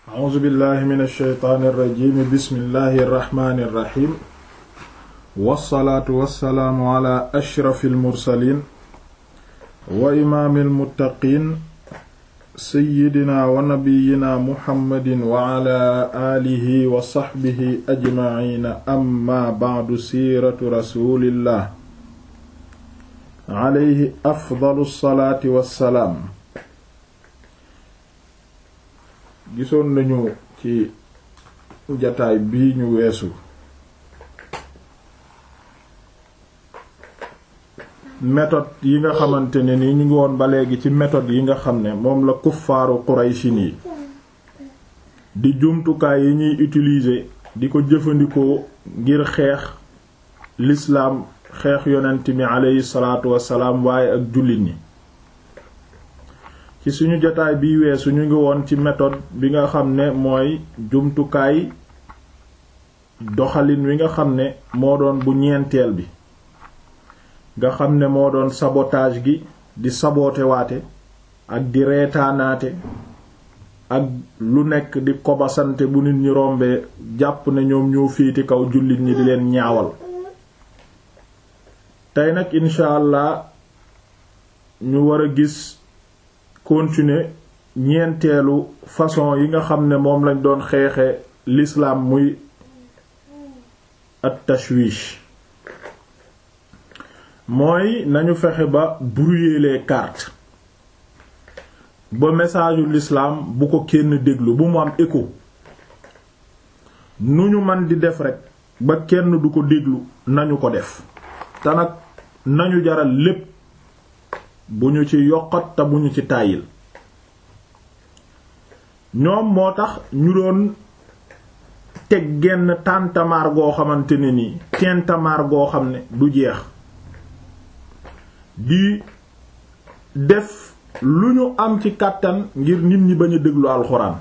a'uuzu billahi min alsheytaani irrajimi bismillahi irrahmani irrahim wassalaatu wassalaamu ala ashrafi almursalin wa imaami almuttaqiin seyidina wa nabiyina muhammadin wa ala aalihi wa saxbihi ajmaciina amma bacdu siiratu rasulillah alayhi afdalu salaati wassalaam gisoon nañu ci jataay bii ñu weesu méthode yi nga xamante ne ni ñu ngi woon ba léegi ci méthode yi nga xam ne moom la kuffaaru Quraysin yi di jumtukaay yi ñuy utiliser di ko jëfandikoo ngir xeex lislaam xeex yonent mi aleyhi salaatu wassalaam waaye ak jullit ñi ci suñu jotaay bi weesu ñu ngi woon ci méthode bi nga xam ne mooy jumtukaay doxalin wi nga xam ne moo doon bu ñeenteel bi nga xam ne moo doon sabotage gi di saboote waate ak di reetaanaate ak lu nekk di kobasante bu nit ñi rombee jàpp ne ñoom ñoo féete kaw jullit ñi di leen ñaawal tey nag incha allah ñu war a gis continuer ñeenteelu façon yi nga xam ne moom lañ doon xeexe l'islam muy at tashwish mooy nañu fexe ba brouiller les cartes ba message u l'islam bu ko kenn déglu bu mu am écho nu ñu man di def rekk ba kenn du ko déglu nañu ko def te nag nañu jaral lépp bu ñu ci yokkat te bu ñu ci tàyyil ñoom moo tax ñu doon teg genn tàntamaar goo xamante ne nii tentamaar goo xam ne du jeex di def lu ñu am ci kàttan ngir nit ñi bañ a déglu alxuraan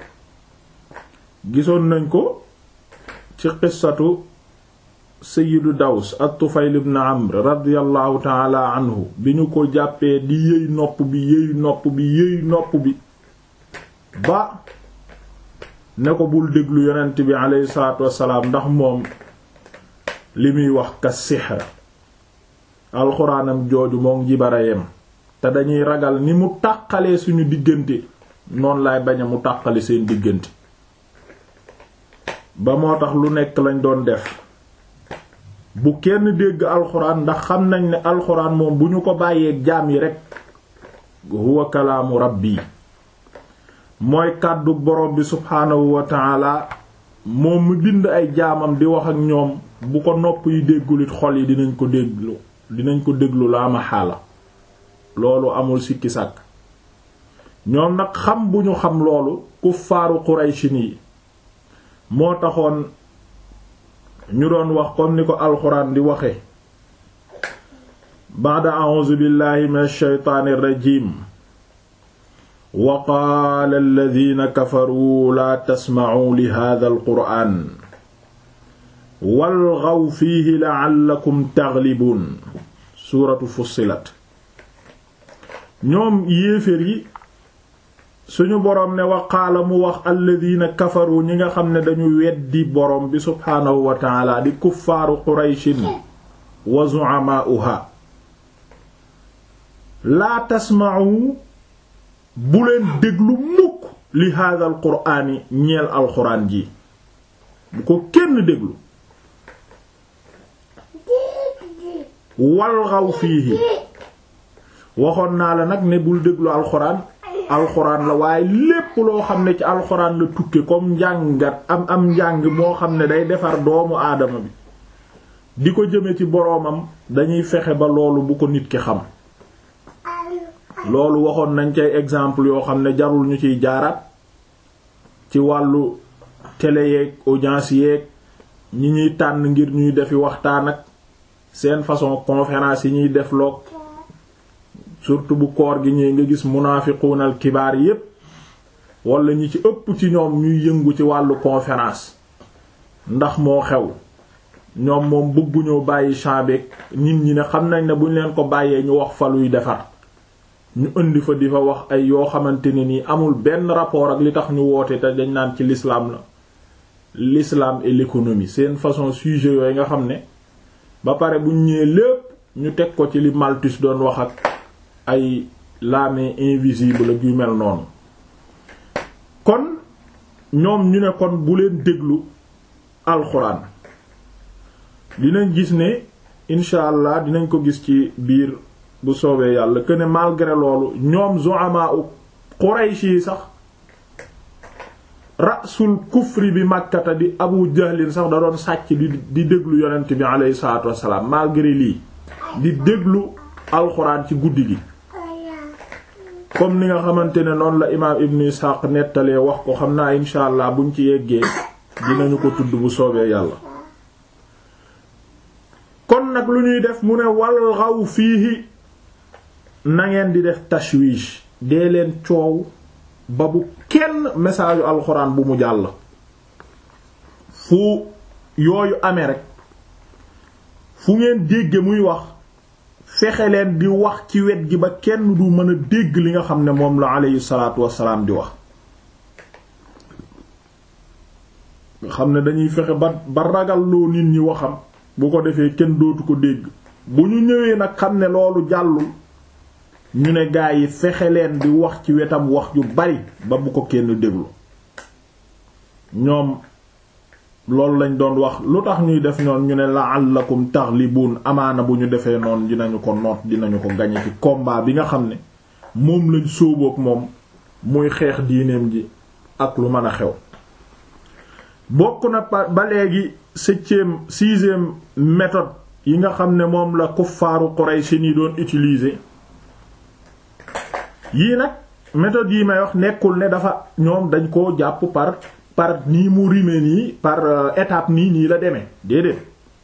gisoon nañ ko ci qissatu sayyidu daws ak tufayl ibn amr radiyallahu taala anhu bi ñu ko jàppee di yëy nopp bi yëy nopp bi yëy nopp bi ba ne ko bul déglu yonent bi aleyhi salaatu wassalaam ndax moom li muy wax ka sihr alxuraanam jooju moom jibarayem te dañuy ragal ni mu tàqalee suñu diggante noonu laay bañ a mu tàqale seen diggante ba moo tax lu nekk lañ doon def bu kenn dégg alxuraan ndax xam nañ ne alxuraan moom bu ñu ko bàyyee jaam yi rekk huwa kalaamu rabbi mooy kàddu borom bi subhaanahu wa taala moom mu bind ay jaamam di wax ak ñoom bu ko nopp yi déggulit xol yi dinañ ko déglu dinañ ko déglu laa ma xaala loolu amul sikki sàkk ñoom nag xam bu ñu xam loolu kuffaaru quraysin yi moo taxoon ñu doon wax comme ni ko alxuraan di waxe baada a'uuzu billahi minash shaytaanir rajiim wa qaala alladhiina kafaruu laa tasma'uu li haadhal qur'aan walghaw fiihi la'allakum taghlibuun suuratu fussilat ñoom yéeféer yi suñu boroom ne waqaala mu wax alladina kafaru ñi nga xam ne dañu weddi boroom bi subhaanahu wa taala di kuffaaru qurayshin wa zu'amaa'uha laa tasma'u bu leen déglu mukk li haadha al qur'aani ñeel alxuraan ji bu ko kenn déglu walghaw fiihi waxoon naa la nag ne bul déglu alxuraan alxuraan la waaye lépp loo xam ne ci alxuraan la tukke comme njàngat am am njàng moo xam ne day defar doomu aadama bi di ko jëme ci boroomam dañuy fexe ba loolu bu ko nit ki xam loolu waxoon nañ cay exemple yoo xam ne jarul ñu ciy jaaraat ci wàllu télé yeeg audience yeeg ñi ñuy tànn ngir ñuy defi waxtaan ak seen façon conférence yi ñuy def loog surtout bu koor gi ñëwee nga gis munaafiquunal kibaar yépp wala ñi ci ëpp ci ñoom ñuy yëngu ci wàllu conférence ndax moo xew ñoom moom bëgguñoo bàyyi chambeek nit ñi ne xam nañ ne buñ leen ko bàyyee ñu wax fa luy defar ñu indi fa di fa wax ay yoo xamante ne nii amul benn rapport ak li tax ñu woote te dañ naan ci l'islam la l'islam et l'économie seen façon sujet yooyu nga xam ne ba pare bu ñëwee lépp ñu teg ko ci li Malthus doon wax ak ay la main invisible ak yu mel noonu kon ñoom ñu ne kon bu leen déglu alxuraan dinañ gis ne incha allah dinañ ko gis ci biir bu soobee yàlla que ne malgré loolu ñoom zu'ama u Quraysh yi sax rasul kufri bi màkkata di abu jahlin sax da doon sàcc di di déglu yonent bi aleyhi salaatu wassalaam malgré lii di déglu alxuraan ci guddi gi comme ni nga xamante ne noonu la imaam ibn Ishaq nettalee wax ko xam naa insha allah buñ ci yeggee dinañu ko tudd bu soobee yàlla kon nag lu ñuy def mu ne walxaw fiihi na ngeen di def tashwish dee leen coow ba bu kenn message yu alxuraan bu mu jàll fu yooyu amee rek fu ngeen dégge muy wax fexe leen di wax ci wet gi ba kenn du mën a dégg li nga xam ne moom la aleyhi salaatu wassalaam di wax nga xam ne dañuy fexe ba ba ragal loo nit ñi waxam bu ko defee kenn dootu ko dégg bu ñu ñëwee nag xam ne loolu jàllul ñu ne gaa yi fexe leen di wax ci wetam wax ju bari ba bu ko kenn déglu ñoom loolu lañ doon wax lu tax ñuy def ñoon ñu ne la'allakum taghlibuun amaana bu ñu defee noonu dinañu ko noot dinañu ko gañe ci combat bi nga xam ne moom lañ sóobook moom muy xeex diineem ji ak lu mën a xew bokk na ba léegi septième sixième méthode yi nga xam ne moom la kuffaaru Quraysh yi doon utiliser yii nag méthode yi may wax nekkul ne dafa ñoom dañ koo jàpp par par nii mu rime nii par étape nii nii la demee déedéet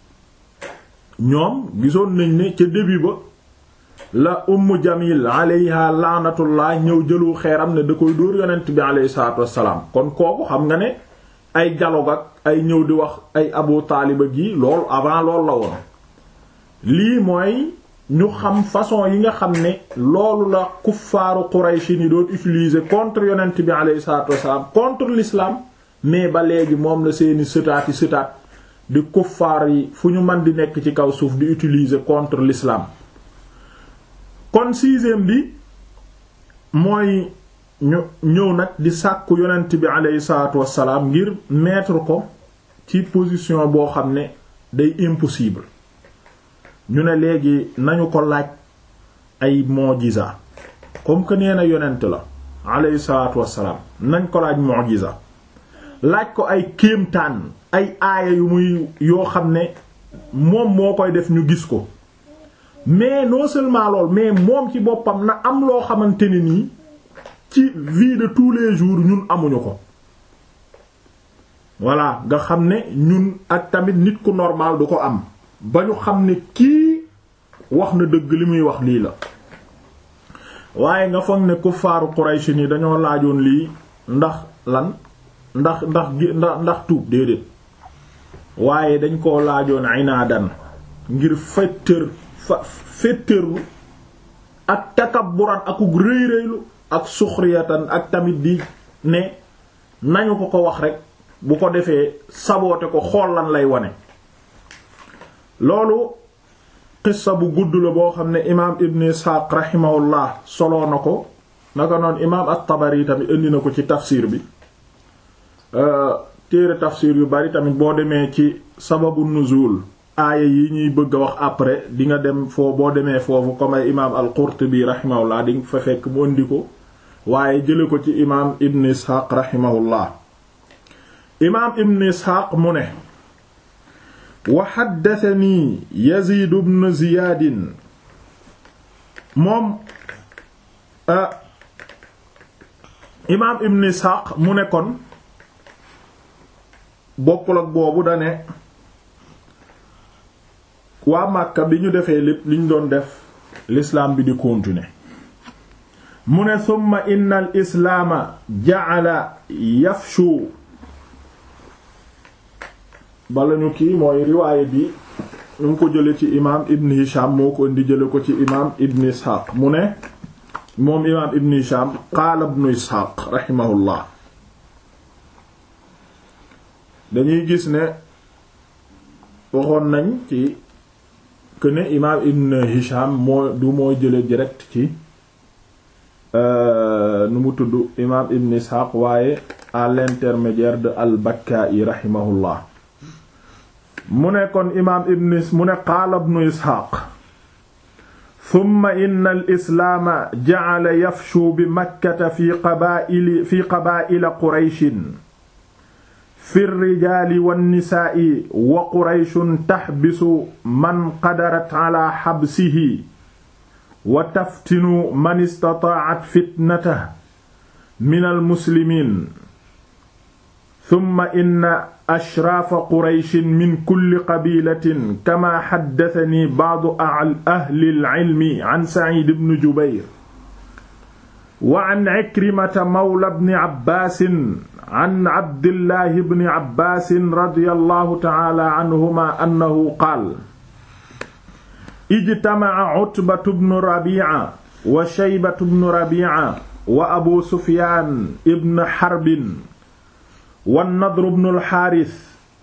ñoom gisoon nañ ne ca début ba la Ummu Jamil alayha laanatullah ñëw jëlu xeeram ne da koy dóor yonent bi alayhi salaatu wassalaam kon kooku xam nga ne ay dialogue ak ay ñëw di wax ay Abu Taalib gi loolu avant loolu la woon lii mooy ñu xam façon yi nga xam ne loolu la kuffaaru Quraysh ni doon utiliser contre yonent bi alayhi salaatu wassalaam contre l'islam mais ba léegi moom la seeni sëtaati sëtaat di kuffaar yi fu ñu mën di nekk ci kaw suuf di utiliser contre l'islam kon sixième bi mooy ñu ñëw nag di sàkku yonent bi alayhi salaatu wassalaam ngir mettre ko ci position boo xam ne day impossible ñu ne léegi nañu ko laaj ay mu'jiza comme que nee na yonent la alayhi salaatu wassalaam nañ ko laaj mu'jiza laaj ko ay kéemtaan ay aaya yu muy yoo xam ne moom moo koy def ñu gis ko mais non seulement lool mais moom ci boppam na am loo xamante ne nii ci vie de tous les jours ñun amuñu ko voilà nga xam ne ñun ak tamit nit ku normal du ko am ba ñu xam ne kii wax na dëgg li muy wax lii la waaye nga foog ne kuffaaru Quraysh ni dañoo laajoon lii ndax lan ndax ndax ndax ndax tuub déedéet waaye dañ koo laajoon inaadan ngir féttër fa féttërlu ak takabburan akuk rëy rëylu ak suxriyatan ak tamit di ne nañu ko ko wax rek bu ko defee saboote ko xool lan lay wane loolu qissa bu gudd la boo xam ne imaam ibn isxaaq rahimahullah soloo na ko naka noonu imaam at-tabari tamit indi na ko ci tafsir bi téere tafsir yu bari tamit boo demee ci sababu nuzul aaya yi ñuy bëgg a wax après di nga dem foo boo demee foofu comme ay imaam al-Qurtubi rahimahullah di nga fa fekk mu indi ko waaye jële ko ci imaam ibn isxaaq rahimahullah imaam ibn isxaaq mu ne wa haddathanii Yazid ibn Ziyaad moom imaam ibn isxaaq mu ne kon bokkul ak boobu dane waa Màkka bi ñu defee lépp liñ doon def l'islam bi di continuer mu ne summa inna al islaama ja'ala yafshu bala ñu kii mooy riwaaye bi ñu ngi ko jële ci imaam ibn Hisham moo ko indi jële ko ci imaam ibn Ishaq mu ne moom imaam ibn Hisham qaala ibn Isxaaq raximahullah dañuy gis ne waxoon nañ ci que ne imaam ibn Hisham moo du moo jële direct ci nu mu tudd imaam ibn Isxaaq waaye à l'intermédiaire de al-Bakka'i raximahullah mu ne kon imaam ibn mu ne qaala ibn Isxaaq summa inna al-islaama ja'ala yafshu bi makkata fi qabaa'ili fi qabaa'ila qurayshin fi rijaali wannisaa'i wa qurayshun taxbisu man qadarat ala xabsihi wa taftinu man istata'at fitnatahu min almuslimiin summa inna ashraafa qurayshin min kulli qabilatin kama xaddatani ba'du ahli al-ilmi an Saciid ibn Jubayr wa an Ikrimata mawla ibni Abbaasin an Abdillahi ibni Abbaasin radiyallahu ta'aala anhumaa annahu qaala ijtamaca Utbatu bnu Rabiica wa Shaybatu bnu Rabiica wa Abu Sufyaan ibn Harbin wa Nadru bnu al-Haaris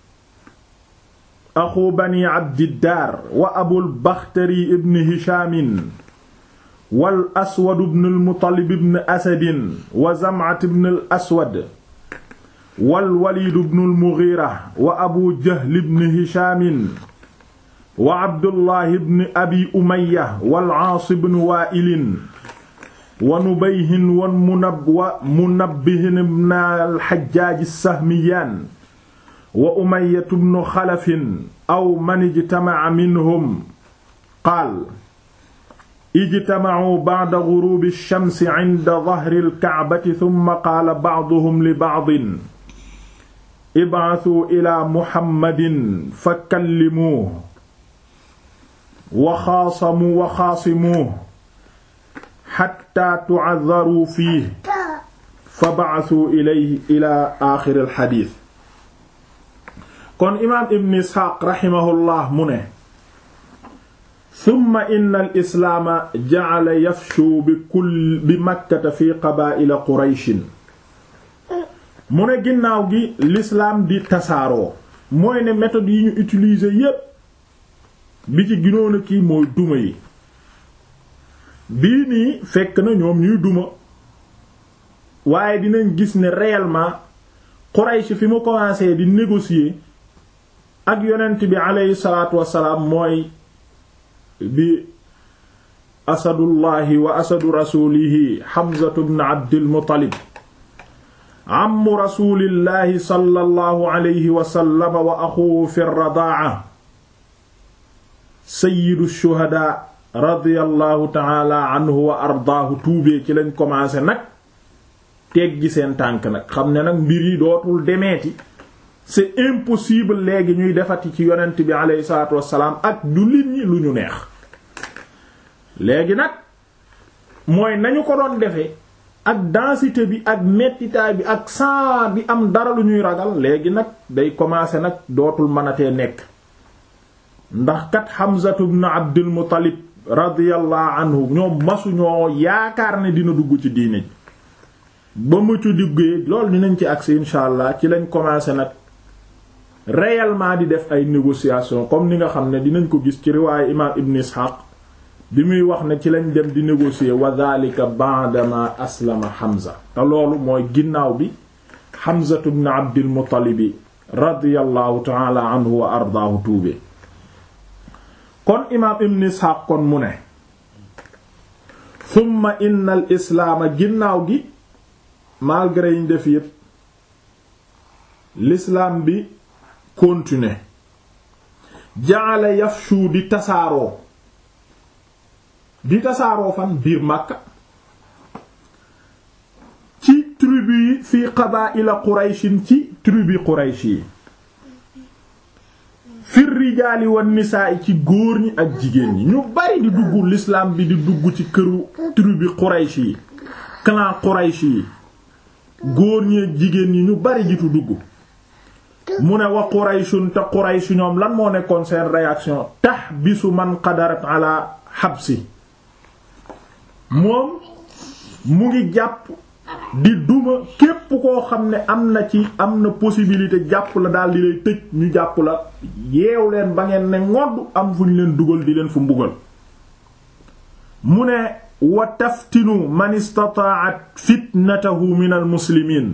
axu bani Abdiddaar wa Abul Baxtari ibn Hishaamin wal Aswad ibn al-Muttalib ibn Asadin wa Zamcat ibn al-Aswad wal Waliid ibn al-Mughiira wa Abu Jahl ibn Hishaamin wa Abdullahi ibn Abi Umayya wal Aas ibn Waa'il wa Nubayhin wa Munabbihin ibn al-Hajjaaj as-Sahmiyaan wa Umayya ibn Xalaf aw man ijtamaca minhum qaal ijtamacuu bacda guruubi ash-shamsi cinda dahri al-kacbati summa qaala bacduhum li bacdin ibcasuu ilaa Muhammadin fakallimuuhu wa xaasamuu wa xaasimuuhu xattaa tucaddaruu fiihi fa bacasuu ilayhi ilaa aaxiri al-xadiis kon imaam ibn isxaaq raximahullah mu ne summa inna al islaama jacala yafshu bi kull bi makkata fi qabaa'ila qurayshin mu ne ginnaaw gi l'islaam di tasaaroo mooy ne méthode yi ñu utiliser yépp bi ci ginoon a kii mooy duma yi bii nii fekk na ñoom ñuy duma waaye dinañ gis ne réellement Quraysh fi mu commencé di négocier ak yonent bi aleyhi salaatu wassalaam mooy bi asadullahi wa asadu rasulihi Hamzatu bnu Abdil Muttalib ammu rasulillahi sallallahu alayhi wa sallam wa axuhu fi radaa sayyidu shuhadaa radiyallahu taala anhu wa ardaahu tuubee ci lañ commencé nag teggi seen tànk nag xam ne nag mbir yi dootul demeeti c'est impossible léegi ñuy defati ci yonent bi aleyhi salaatu wassalaam ak jullit ñi lu ñu neex léegi nag mooy nañu ko doon defee ak densité bi ak mettitaay bi ak saa bi am dara lu ñuy ragal léegi nag day commencer nag dootul mënatee nekk ndax kat Hamzatu ibn Abdul Muttalib radiyallahu anhu ñoom masu ñoo yaakaar ne dina dugg ci diine ji ba mu ci duggee loolu dinañ ci agsi insha allah ci lañ commencer nag réellement di def ay négociations comme ni nga xam ne dinañ ko gis ci riwaayu imaam Ibn Ishaq bi muy wax ne ci lañ dem di négocier wa dhalika ba'dama aslama Hamza te loolu mooy ginnaaw bi Hamza ibn Abdil Muttalib radiyallahu ta'ala anhu wa ardaahu tuube kon imaam Ibn Ishaq kon mu ne thumma inna al islaama ginnaaw gi malgré yiñ def yépp l'islam bi continuer jaala yafshu di tasaaroo di tasaaroo fan biir Makka ci tribu yi fii qabaa'ila Qurayshin ci tribu Quraysh yi fir rijaali wan nisaa ci góor ñi ak jigéen ñi ñu bari di dugg l'islam bi di dugg ci këru tribu Quraysh yi clan Quraysh yi góor ñi ak jigéen ñi ñu bari jitu dugg mu ne wa Qurayshun te Quraysh ñoom lan moo nekkoon seen réaction tahbisu man qadarat ala habsi moom mu ngi jàpp di duma képp koo xam ne am na ci am na possibilité jàpp la daal di lay tëj ñu jàpp la yeew leen ba ngeen ne ngodd am fu ñu leen dugal di leen fu mbugal mu ne wa taftinu man istata'at fitnatahu min al muslimin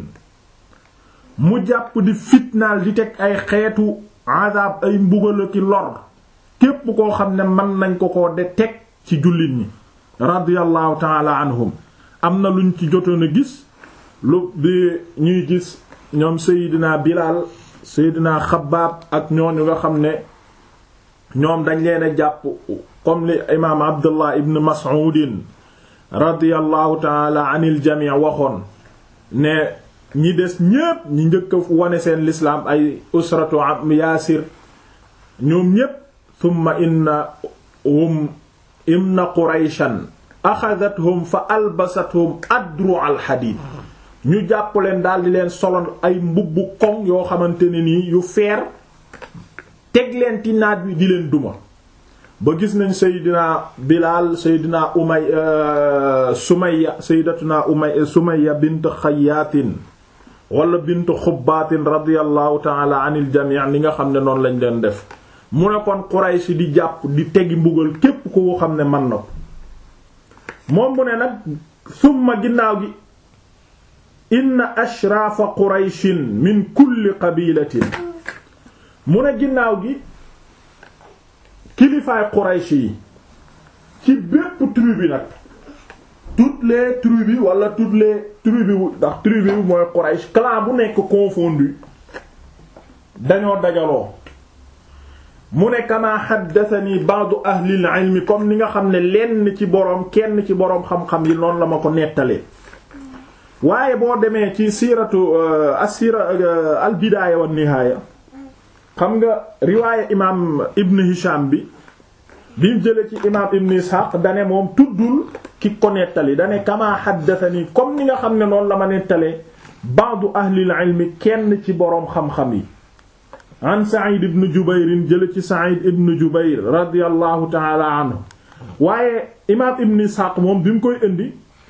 mu jàpp di fitnaal di teg ay xeetu azab ay mbugal ki lor képp koo xam ne mën nañ ko ko de teg ci jullit ñi radiyallahu ta'ala anhum am na luñ ci jotoon a gis lu bi ñuy gis ñoom Seydina Bilal Seydina Xabbaab ak ñooñu nga xam ne ñoom dañ leen a jàpp comme li imaam Abdullah ibn Mas'udin radiyallahu taala anil jamii waxoon ne ñi des ñépp ñi njëkk a wane seen lislaam ay usratu am Yaasir ñoom ñépp thumma inna hum inna Qurayshan axadathum fa albasathum adru al hadid ñu jàpp leen daal di leen solon ay mbubbu koŋ yoo xamante ne nii yu feer teg leen ci naaj wi di leen duma ba gis nañ Seydina Bilal Seydina Umay Sumayya Sayyidatuna Umay Sumayya bint Xayyaatin wala bint Xubbaatin radiyallahu ta'ala anil jami' ni nga xam ne noonu lañ leen def mu ne kon Quraysh di jàpp di tegi mbugal képp ko xam ne man na ko moom mu ne nag summa ginnaaw gi inna ashraafa qurayshin min kulli qabilatin mu ne ginnaaw gi kilifaay quraysh yi ci bépp tribu nag toutes les tribus wala toutes les tribus ndax tribu mooy quraysh clan bu nekk confondu dañoo dajaloo mu ne kama xaddatani ba'du ahlil ilmi comme ni nga xam ne lenn ci boroom kenn ci boroom xam-xam yi noonu la ma ko nettalee waaye boo demee ci siiratu asira al bidaaya wan nihaaya xam nga riwaaya imaam ibn hisham bi bimu jële ci imaam ibn ishaq dane moom tuddul ki ko nettali dane kama xaddatani comme ni nga xam ne noonu la ma nettalee ba'du ahlil ilmi kenn ci boroom xam-xam yi an Sa'id ibn Jubayr jële ci Sa'id ibn Jubayr radiyallahu ta'ala anhu waaye imaam ibn Ishaq moom bi mu koy indi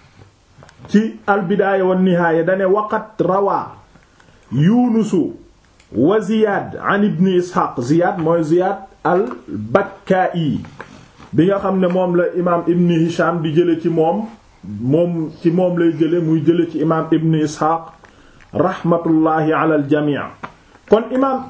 ci al-Bidaaya wa Nihaaya dane waqat rawaa Yuunusu wa Ziyaad an ibn Ishaq Ziyaad mooy Ziyaad al-Bakkaa'i bi nga xam ne moom la imaam ibn Hisham di jële ci moom moom ci moom lay jële muy jële ci imaam ibn Ishaq rahmatullahi ala al-jamii' kon imaam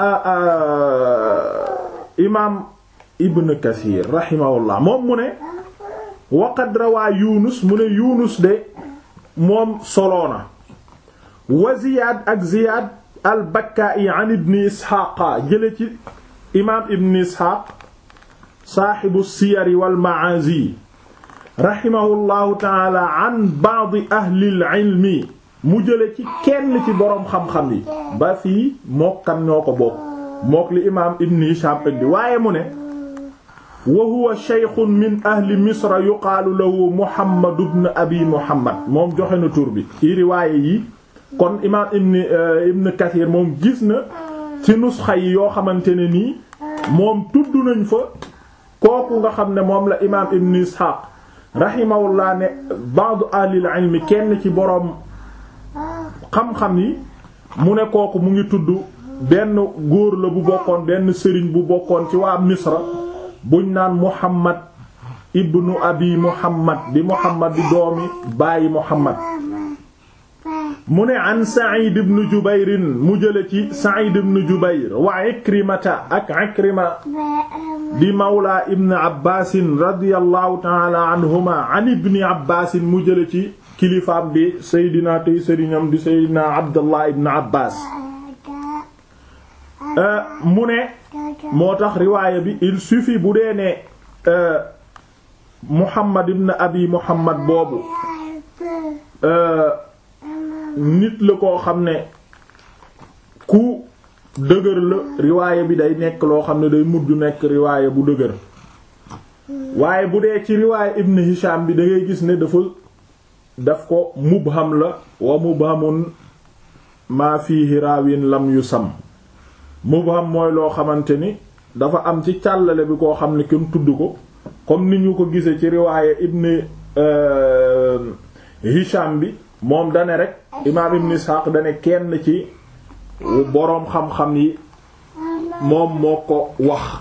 imaam ibn kathir rahimahullah moom mu ne waqad rawaa yunus mu ne yunus de moom soloona wa ziyaad ak ziyaad al bakka'i an ibn isxaaqa jële ci imaam ibn isxaaq saaxibu siyari wal ma'aazi rahimahullahu taala an ba'd ahli al ilmi mu jële ci kenn ci boroom xam-xam yi ba fii mokkan ñoo ko bokk mook li imaam ibn Hisham indi waaye mu ne wa huwa shaykhun min ahli misra yuqaalu lahu Muhammad ibn abi Muhammad moom joxe na tur bi ci riwaaye yi kon imaam ibn ibn Kathir moom gis na ci nusxa yi yoo xamante ne nii moom tudd nañ fa kooku nga xam ne moom la imaam ibn Ishaq rahimahullah ne ba'du ahli al-ilm kenn ci boroom xam-xam yi mu ne kooku mu ngi tudd benn góor la bu bokkoon benn sëriñ bu bokkoon ci waa misra buñ naan muhammad ibnu abi muhammad di muhammad di doomi bàyyi muhammad mu ne an sa'id ibn jubayr mu jële ci sa'id ibn jubayr wa ikrimata ak ikrima di mawla ibn abbaasin radiyallahu ta'ala anhuma an ibni abbaasin mu jële ci kilifaam bi seydina tey sëriñam di seydina abdullah ibn abbas mu ne moo tax riwaaya bi il suffit bu dee ne muhammad ibn abi muhammad boobu nit la koo xam ne ku dëgër la riwaaya bi day nekk loo xam ne day mujj nekk riwaaya bu dëgër waaye bu dee ci riwaaya ibn hisham bi da ngay gis ne dafa daf ko mubham la wa mubhamun maa fiihi raawin lam yu sam mubham mooy loo xamante ni dafa am ci càllale bi koo xam ne kenn tudd ko comme ni ñu ko gisee ci riwaaye ibn Hisham bi moom dane rek imaam ibn Ishaq dane kenn ci boroom xam-xam yi moom moo ko wax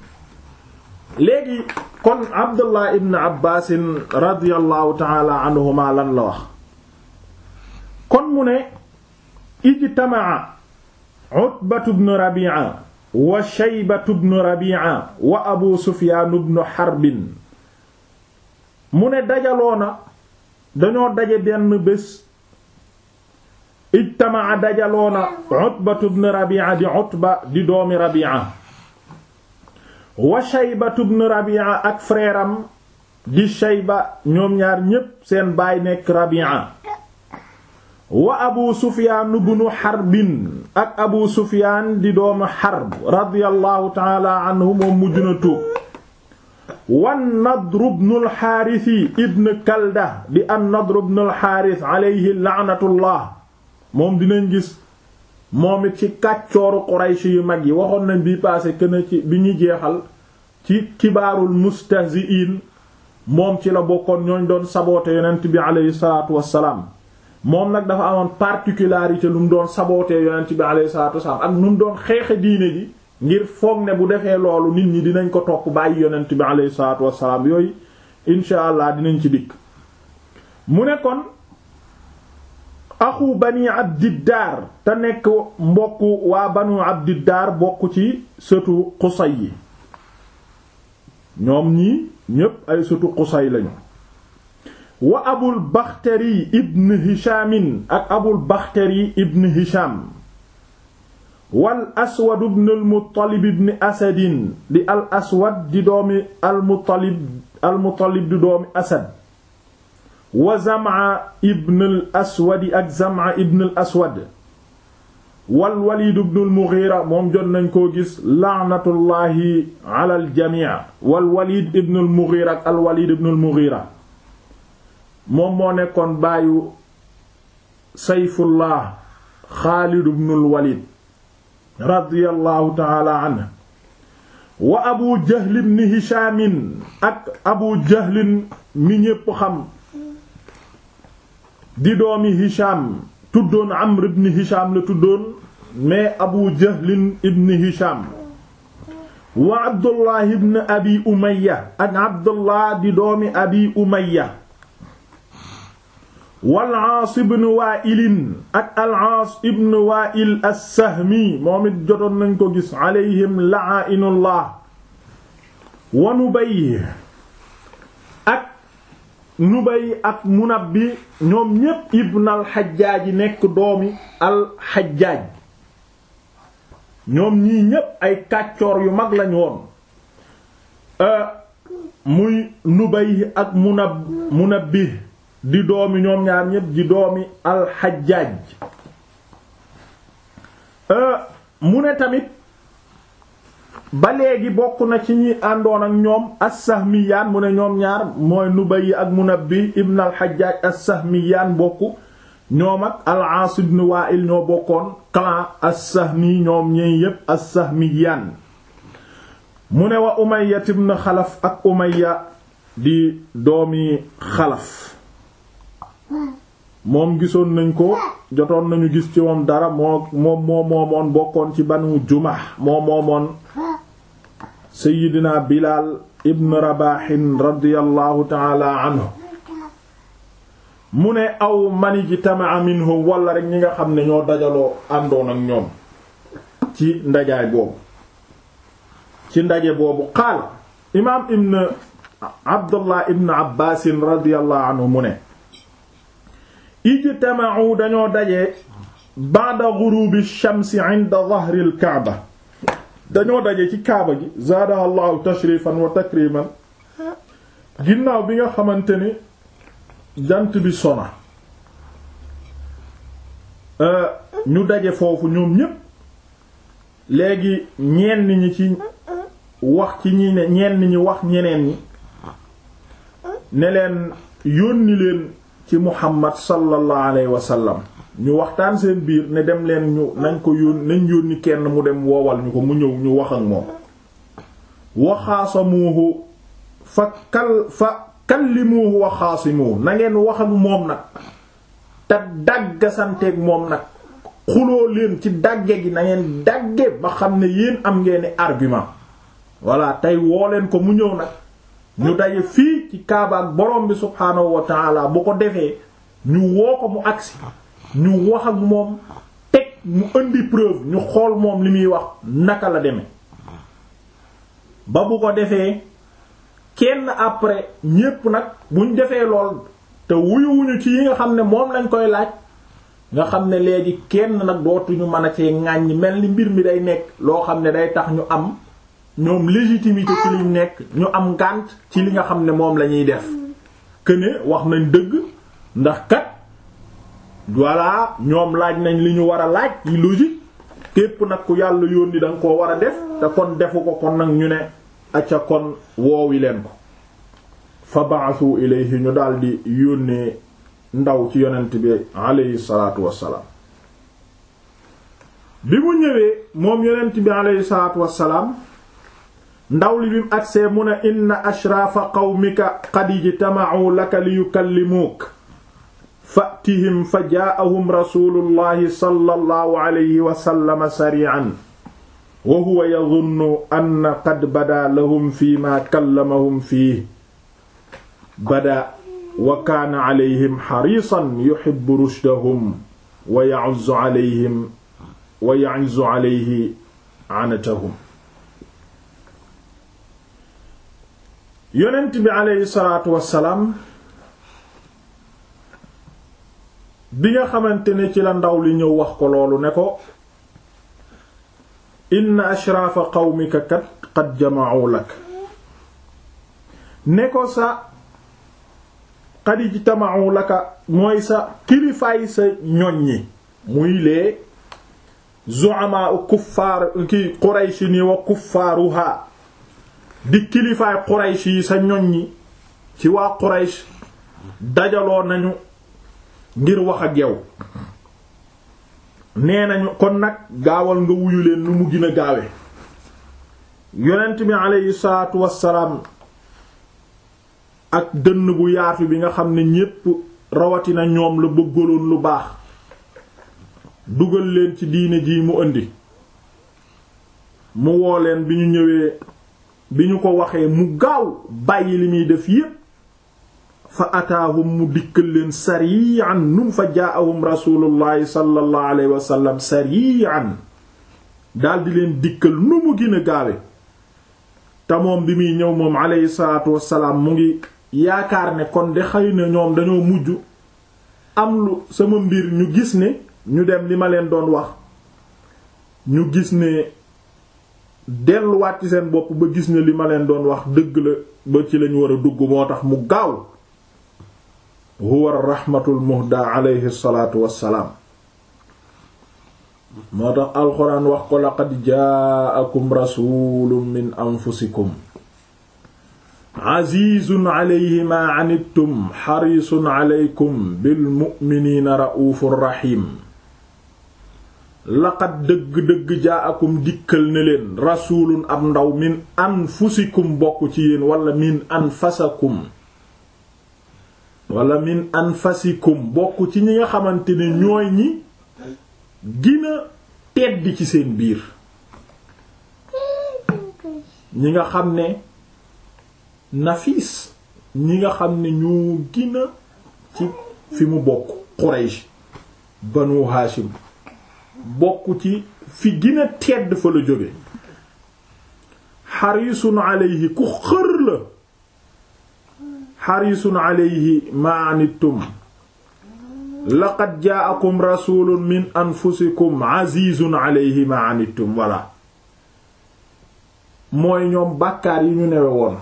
léegi kon Abdullah ibn Abbaasin radiyallahu taala anhuma lan la wax kon mu ne ijtamaa Utbatu ibn Rabi'a wa Shaybatu ibn Rabi'a wa Abu Sufyaan ibn Harbin mu ne dajaloona dañoo daje benn bés ijtamaa dajaloona Utbatu ibn Rabi'a di Utba di doomi Rabi'a wa Shaybatu ibn Rabi'a ak frère am di Shayba ñoom ñaar ñépp seen baay nekk Rabi'a wa Abu Sufyaan ibn Harbin ak Abu Sufyaan di doomu Harb radiyallahu ta'ala anhu moom mujj na tuub wan Nadr ibn al-Haaris ibn Kalda di an Nadr ibn al-Haaris alayhi la'natullah moom dinañ gis moom it ci kàccooru Quraysh yu mag yi waxoon nañ bii passé que ne ci bi ñu jeexal ci kibaarul mustahzi'in moom ci la bokkoon ñooñ doon saboote yonent bi alayhi salaatu wassalaam moom nag dafa amoon particularité lu mu doon sabootee yonent bi alayhi salaatu wassalaam ak nu mu doon xeexe diine ji ngir foog ne bu defee loolu nit ñi dinañ ko topp bàyyi yonent bi alayhi salaatu wassalaam yooyu insha allah dinañ ci dikk mu ne kon axu bani abdiddaar te nekk mbokk waa banu abdiddaar bokk ci sëtu Qusay yi ñoom ñii ñépp ay sëtu Qusay lañu wa abul baxtari ibn hishamin ak abul baxtari ibn hisham wal aswad ibn al muttalib ibn asadin di al aswad di doomi al muttalib al muttalib di doomi asad wa Zam'a ibn al aswadi ak Zam'a ibn al aswad wal Walid ibn al Mughira moom jot nañ koo gis la'natullahi ala al jami' wal Walid ibn al Mughira ak al Walid ibn al Mughira moom moo nekkoon baayu Sayfullah Xaalid ibn al Walid radiyallahu ta'ala anhu wa Abu Jahl ibn Hisham ak Abu Jahl mi ñépp xam di doomi Hisham tuddoon Amr ibn Hisham la tuddoon mais Abu Jahlin ibn Hisham wa Abdullah ibn Abi Umayya ak Abdullah di doomi Abi Umayya wal Aas ibn Wa'il ak al Aas ibn Wa'il as-Sahmi moom it jotoon nañ ko gis alayhim la'inullah wa Nubay ak Nubay ak Munabbi ñoom ñépp ibn al-Hajjaaj nekk doomi al-Hajjaaj ñoom ñii ñépp ay kàccoor yu mag lañu woon muy Nubay ak Munab Munabbi di doomi ñoom ñaar ñépp di doomi al-Hajjaaj mu ne tamit ba léegi bokk na ci ñi àndoon ak ñoom as-Sahmiyaan mu ne ñoom ñaar mooy Nubay ak Munabbi ibn al-Hajjaj as-Sahmiyaan bokk ñoom ak al-Aas ibn Wa'il ñoo bokkoon clan as-Sahmi ñoom ñey yépp as-Sahmiyaan mu ne wa Umayya ibn Xalaf ak Umayya di doomi Xalaf moom gisoon nañ ko jotoon nañu gis ci moom dara moo moom moo moomoon bokkoon ci Banu Jumah moo moomoon Seyyidina Bilaal ibn Rabahin radiyallahu taala anhu mu ne aw mani ji tamaa minhum wala rek ñi nga xam ne ñoo dajaloo àndoon ak ñoom ci ndajaay boobu ci ndaje boobu qaal imaam ibn Abdullah ibn Abbaasin radiyallahu anhu mu ne ijtama'u dañoo daje ba'da ghurubi shamsi 'inda dhahri al-Ka'ba dañoo daje ci kaaba gi zaadaha Allahu tashrifan wa takriman ginnaaw bi nga xamante ni jant bi sona ñu daje foofu ñoom ñépp léegi ñenn ñi ci wax ci ñi ne ñenn ñi wax ñeneen ñi ne leen yónni leen ci Muhammad sallallahu alayhi wa sallam ñu waxtaan seen biir ne dem leen ñu nañ ko yón nañ yónni kenn mu dem woowal ñu ko mu ñëw ñu wax ak moom waxaasamuuhu fa kal fa kallimuhu wa xaasimuhu na ngeen wax ak moom nag te dàggasanteeg moom nag xuloo leen ci dàgge gi na ngeen dàgge ba xam ne yéen am ngeen argument voilà tey woo leen ko mu ñëw nag ñu daje fii ci kaaba ak borom bi subhaanahu wa taala bu ko defee ñu woo ko mu agsi ñu wax ak moom teg mu indi preuve ñu xool moom li muy wax naka la demee ba bu ko defee kenn après ñépp nag buñ defee lool te wuyuwuñu ci yi nga xam ne moom lañ koy laaj nga xam ne léegi kenn nag dootuñu mën a cee ŋàññ mel ni mbir mi day nekk loo xam ne day tax ñu am ñoom légitimité ci liñ nekk ñu am ngànt ci li nga xam ne moom la ñuy def que ne wax nañ dëgg ndax kat voilà ñoom laaj nañ li ñu war a laaj yi logique képp nag ku yàlla yónni da nga koo war a def te kon defu ko kon nag ñu ne acca kon woowi leen ko fa ba'athu ilayhi ñu daldi yónnee ndaw ci yonent bi alayhi salaatu wassalaam bi mu ñëwee moom yonent bi alayhi salaatu wassalaam ndaw li bim agsee mu ne inna ashraafa qawmika qad ijtama'u laka li yukallimuuk fa'tihim fa jaa'ahum rasuulullahi sallallahu alayhi wa sallam sari'an wa huwa yadhunnu anna qad badaa lahum fiimaa kallamahum fiihi badaa wa kaana alayhim hariisan yuhibbu rushdahum wa ya'uzzu alayhim wa ya'izzu alayhi 'anatahum yonent bi aleyhi salaatu wassalaam bi nga xamante ne ci la ndaw li ñëw wax ko loolu ne ko inna ashraafa qawmika kat qad jama'u lak ne ko sa qad ijtama'u laka mooy sa kilifaay sa ñoññi muy lee zu'ama kuffaar ki qurayshi ni wa kuffaaruha di kilifaay Quraysh yi sa ñoññi ci waa Quraysh dajaloo nañu ngir wax ak yow nee nañu kon nag gaawal nga wuyu leen nu mu gën a gaawe yonent bi aleyhi salaatu wassalaam ak dënn bu yaatu bi nga xam ne ñépp rawatina ñoom la bëggaloon lu baax dugal leen ci diine ji mu indi mu woo leen bi ñu ñëwee bi ñu ko waxee mu gaaw bàyyi li muy def yépp fa ataahum mu dikkal leen sarian num fa jaahum rasulullahi sallallahu alayhi wa sallam sarian daldi leen dikkal nu mu gën a gaawe te moom bi muy ñëw moom alayhi salaatu wassalaam mu ngi yaakaar ne kon de xëy na ñoom dañoo mujj am lu sama mbir ñu gis ne ñu dem li ma leen doon wax ñu gis ne delluwaat ci seen bopp ba gis ne li ma leen doon wax dëgg la ba ci lañ war a dugg moo tax mu gaaw huwa rahmatul muhda alayhi salaatu wassalaam moo tax alxuraan wax ko laqad jaakum rasulun min anfusikum azizun alayhi ma anittum xarisun alaykum bil mu'minina ra'ufur rahim laqad dëgg-dëgg jaakum dikkal ne leen rasulun ab ndaw min anfusikum bokk ci yéen wala min anfasakum wala min anfasikum bokk ci ñi nga xamante ne ñooy ñi gina tedd ci seen biir ñi nga xam ne nafis ñi nga xam ne ñoo gina ci fi mu bokk Quraysh banu Hashim bokk ci fi gina tedd fa la jóge xarisun alayhi ku xër la xarisun alayhi ma anittum laqad jaakum rasulun min anfusikum azizun alayhi ma anittum walla mooy ñoom bàkkaar yi ñu newe woon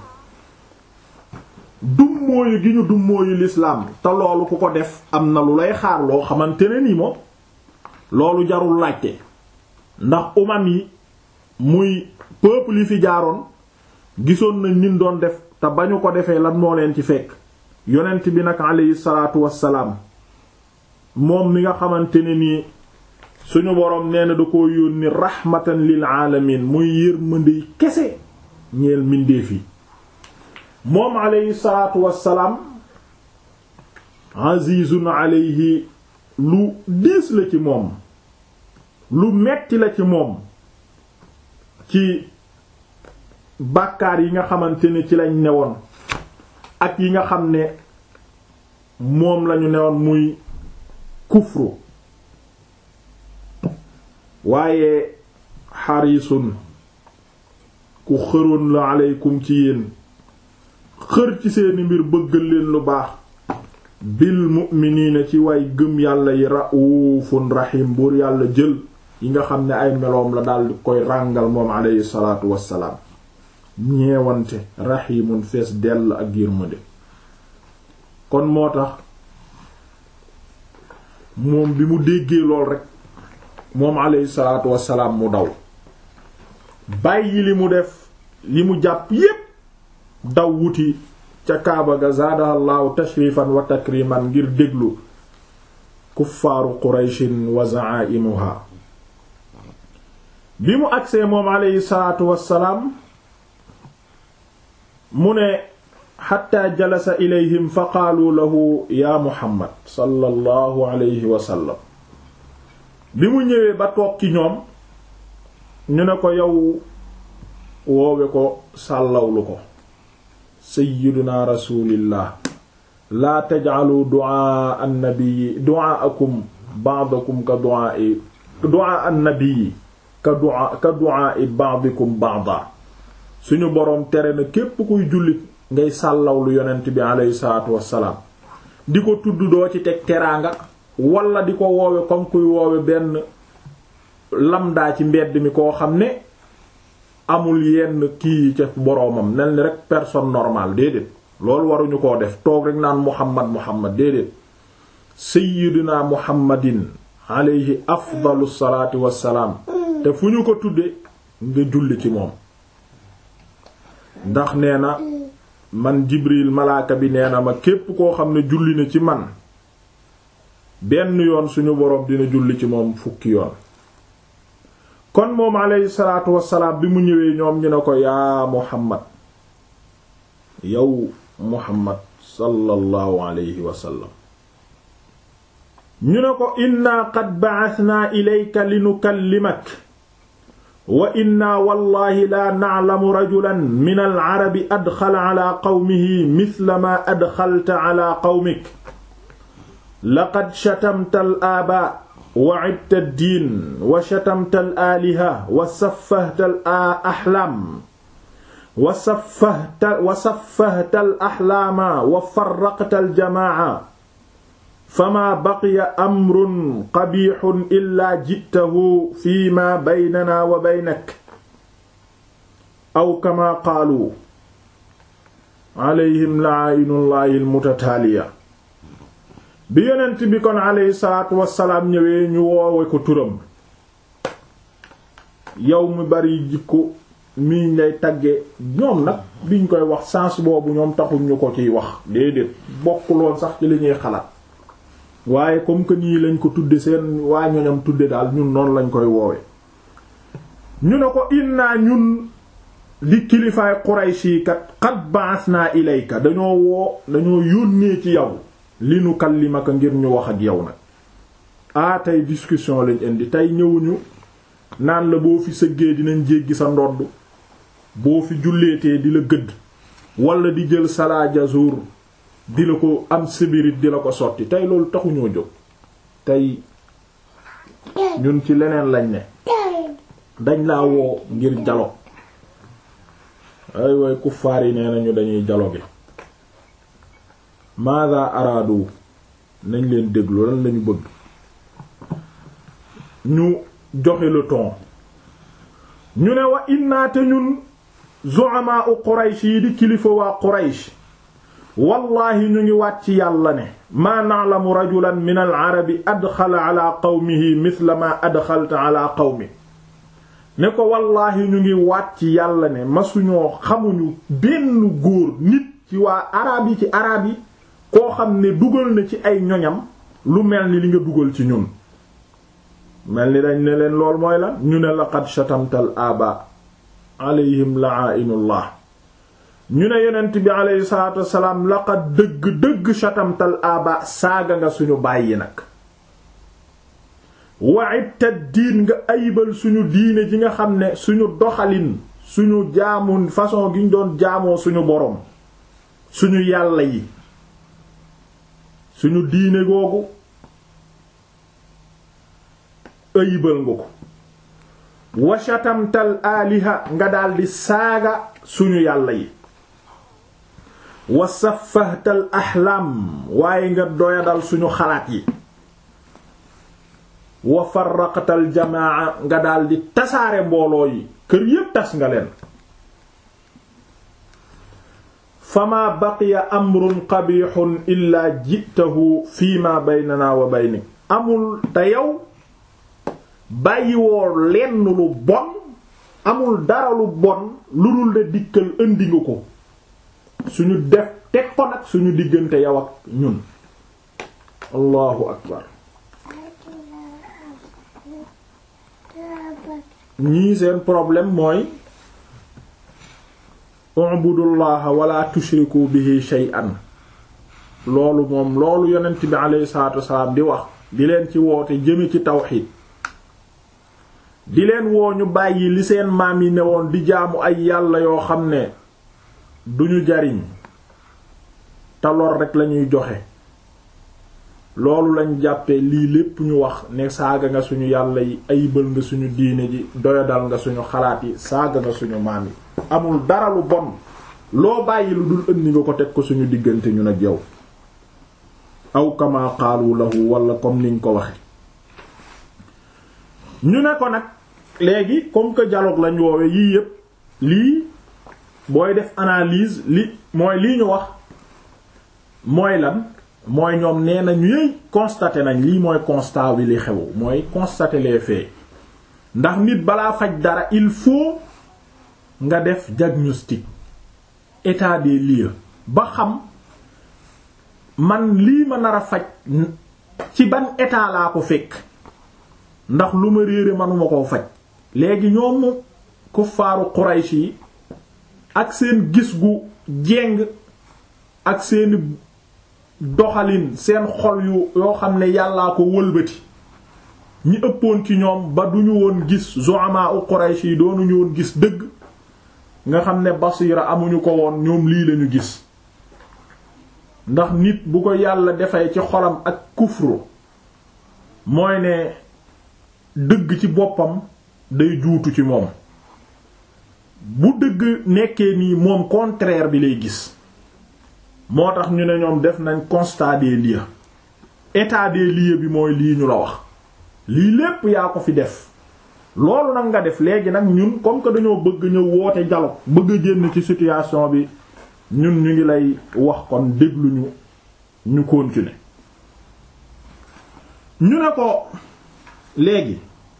dummóoyu gi ñu dummóoyu lislaam te loolu ku ko def am na lu lay xaar loo xamante ne ni moom loolu jarul laajte ndax umam yi muy peuple yi fi jaaroon gisoon nañ nin doon def te ba ñu ko defee lan moo leen ci fekk yonent bi nag aleyhi salaatu wassalaam moom mi nga xamante ne nii suñu boroom nee na da ko yónni rahmatan lil alamin muy yërmande kese ñeel mbindeef yi moom alayhi salaatu wassalaam azizun alayhi lu diis la ci moom lu metti la ci moom ci bàkkaar yi nga xamante ne ci lañ newoon ak yi nga xam ne moom lañu newoon muy kufru waaye xarisun ku xëroon la aleykum ci yéen xër ci seeni mbir bëggal leen lu baax bil mu'miniina ci way gëm yàlla yi ra'uufun rahim buur yàlla jël yi nga xam ne ay meloom la daldi koy ràngal moom aleyhi salaatu wassalaam ñeewante rahimun fees dell ak yërmande kon moo tax moom bi mu déggee lool rekk moom aleyhi salaatu wassalaam mu daw bàyyi li mu def li mu jàpp yépp daw wuti ca kaaba ga zaadahallaahu tashrifan wa takriman ngir déglu kuffaaru qurayshin wa zaaimuha bi mu agsee moom aleyhi salaatu wassalaam mu ne xatta jalasa ilayhim fa qaalu lahu yaa muhammad sallallahu alayhi wa sallam bi mu ñëwee ba toog ci ñoom ñu ne ko yow woowe ko sàllawlu ko sayyiduna rasulillah laa taj'alu du'a an-nabiyyi du'aakum ba'dakum ka du'aa'i du'a an-nabiyyi ka du'a ka du'aa'i ba'dikum ba'da suñu boroom tere na képp kuy jullit ngay sàllawlu yonent bi aleyhi salaatu wassalaam di ko tudd doo ci teg teraanga wala di ko woowe comme kuy woowe benn lamdaa ci mbedd mi koo xam ne amul yenn kii ca boroomam nel ni rek personne normale déedéet loolu waruñu koo def toog rek naan muhammad muhammad déedéet sayyidina muhammadin aleyhi afdalu salaati wassalaam te fu ñu ko tudde nga julli ci moom ndax nee na man jibril malaaka bi nee na ma képp koo xam ne julli na ci man benn yoon suñu boroom dina julli ci moom fukki yoon kon moom aleyhi salaatu wassalaam bi mu ñëwee ñoom ñu ne ko yaa muhammad yow muhammad sallallahu alayhi wa sallam ñu ne ko inna qad ba'athna ilayka linukallimak wa inna wallahi la na'lamu rajulan min al-arabi adxala ala qawmihi mithla ma adxalta ala qawmik laqad shatamta al-aabaa wa 'ibta ad-diin wa shatamta al-aaliha wa saffahta al-ahlaam wa saffahta wa saffahta al-ahlaama wa farraqta al-jamaa'a fama baqiya amrun qabixun illaa jitahu fi ma baynana wa baynak aw kama qaalu alayhim la'ainullahi almutataaliya bi yonent bi kon alayhi salaatu wassalaam ñëwee ñu woowe ko turam yow mi bari jikko mii ngay tagge ñoom nag biñ koy wax sens boobu ñoom taxuñ ñu ko ciy wax déedéet bokkuloon sax ci li ñuy xalaat waaye comme que nii lañ ko tudde seen waa ñoñam tudde daal ñun noonu lañ koy woowe ñu ne ko inna ñun di kilifaay Qurayshi kat qad ba'athna ilayka dañoo woo dañoo yónnee ci yow li nu kallimaka ngir ñu wax ak yow nag ah tey discussion lañ indi tey ñëwuñu naan la boo fi sëggee dinañ jéggi sa ndodd boo fi julleetee di la gëdd wala di jël salaa jazur di la ko am sibirit di la ko sotti tey loolu taxuñoo jóg tey ñun ci leneen lañ ne dañ laa woo ngir dialogue ay way kuffaar yi nee nañu dañuy dialogue maada araadu nañ leen déglu lan lañu bëgg ñu joxe le ton ñu ne wa inna te ñun zu'ama u Quraysh yi di kilifa waa Quraysh wallahi ñu ngi wàcc yàlla ne maa na'lamu rajulan min al-arabi adxala ala qawmihi mithla ma adxalta ala qawmi ne ko wallahi ñu ngi wàcc yàlla ne masuñoo xamuñu benn góor nit ci waa arab yi ci arab yi koo xam ne dugal na ci ay ñoñam lu mel ni li nga dugal ci ñun mel ni dañ ne leen lool mooy la ñu ne laqad shatamtal aba alayhim la'inullah ñu ne yonent bi aleyhi salaatu wassalaam laqad dëgg dëgg shatamtal aba saaga nga suñu bàyyi nag wa'ibta diin nga ayibal suñu diine ji nga xam ne suñu doxalin suñu jaamu façon gi ñu doon jaamoo suñu boroom suñu yàlla yi suñu diine googu ayibal nga ko wa shatamtal aaliha nga daldi saaga suñu yàlla yi wa saffahtal axlaam waaye nga doyadal suñu xalaat yi wa farraqtal jamaa nga daldi tasaare mbooloo yi kër yépp tas nga leen fama baqiya amrun qabixun illaa jitahu fi ma baynana wa baynik amul te yow bàyyiwoo lenn lu bon amul dara lu bon lu dul de dikkal indi nga ko suñu def teg ko nag suñu diggante yow ak ñun allahu akbar ñii seen problème mooy ubudullaha wala tushriku bihi shay'an loolu moom loolu yonent bi alayhi salaatu wasalaam di wax di leen ci woote jëme ci tawxiid di leen woo ñu bàyyi li seen maam yi newoon di jaamu ay yàlla yoo xam ne duñu jariñ te lor rekk lañuy joxe loolu lañ jàppe lii lépp ñu wax ne saaga nga suñu yàlla yi ayibal nga suñu diine ji doyadal nga suñu xalaat yi saaga nga suñu maam yi amul dara lu bon loo bàyyi lu dul ëndi nga ko teg ko suñu diggante ñun ak yow aw kama qaalu lahu wala comme niñ ko waxe ñu ne ko nag léegi comme que dialogue lañ woowe yii yépp lii booy def analyse li mooy lii ñu wax mooy lan mooy ñoom nee na ñuy constater nañ lii mooy constat bi li xew mooy constater les faits ndax nit balaa faj dara il faut nga def diagnostic état des lieux ba xam man lii ma nar a faj ci ban état laa ko fekk ndax lu ma réere manuma koo faj léegi ñoom kuffaaru Quraysh yi ak seen gis gu jeng ak seeni doxalin seen xol yu yoo xam ne yàllaa ko wëlbati ñi ëppoon ci ñoom ba duñu woon gis zu'ama u Quraysh yi doonuñu woon gis dëgg nga xam ne basira amuñu ko woon ñoom lii lañu gis ndax nit bu ko yàlla defee ci xolam ak kufru mooy ne dëgg ci boppam day juutu ci moom bu dëgg nekkee nii moom contraire bi lay gis moo tax ñu ne ñoom def nañ constat des lieux état des lieux bi mooy lii ñu la wax lii lépp yaa ko fi def loolu nag nga def léegi nag ñun comme que dañoo bëgg ñëw woote dialogue bëgg a génn ci situation bi ñun ñu ngi lay wax kon déglu ñu ñu continuer ñu ne ko léegi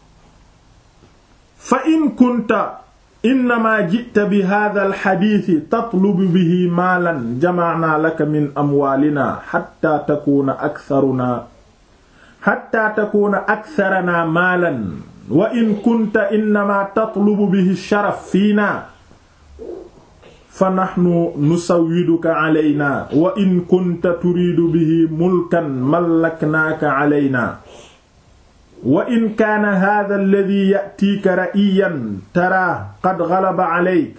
fa in kunta innama jita bi hada alxadiisi tatlubu bihi maalan jamacnaa laka min amwaalina xatta takuuna aktharuna xatta takuuna aktharanaa maalan wa in kunta innama tatlubu bihi sharaf fiina fa naxnu nusawwiduka calaynaa wa in kunta turiidu bihi mulkan mallaknaaka calaynaa wa in kaana hada alladi yatiika ra'iyan taraa qad galaba caleyk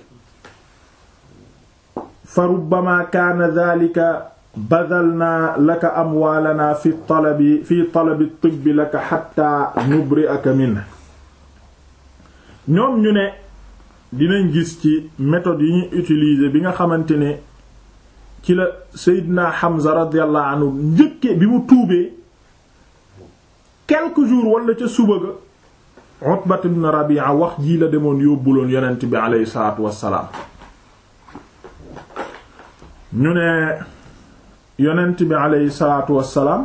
fa rubbama kaana dalika badalnaa laka amwaalanaa fi talabi fi talabi tibbi laka xatta nubri'aka minhu ñoom ñu ne dinañ gis ci méthode yi ñuy utiliser bi nga xamante ne ci la Seydina Hamza radiyallahu anhu njëkke bi mu tuubee quelques jours wala ca suba ga Utbat ibn Rabi'a wax jii la demoon yóbbuloon yonent bi aleyhi salaatu wassalaam ñu ne yonent bi aleyhi salaatu wassalaam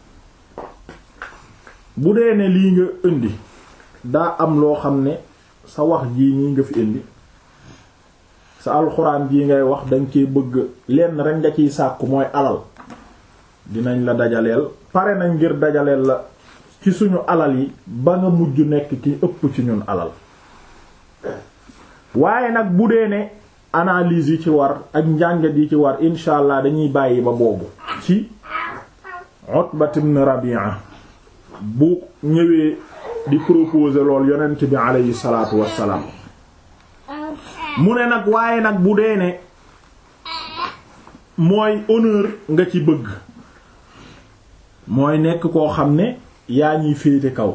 bu dee ne lii nga indi daa am loo xam ne sa wax jii ñii nga fi indi sa alxuraan jii ngay wax dañ cee bëgg lenn rekk nga ciy sàkku mooy alal dinañ la dajaleel pare nañ ngir dajaleel la ci suñu alal yi ba nga mujj nekk ki ëpp ci ñun alal waaye nag bu dee ne analyse yi ci war ak njàngat yi ci war incha allah dañuy bàyyi ba boobu ci Utbat ibn Rabi'a bu ñëwee di proposer lool yonent bi aleyhi salaatu wassalaam mu ne nag waaye nag bu dee ne mooy honneur nga ci bëgg mooy nekk koo xam ne yaa ñuy féete kaw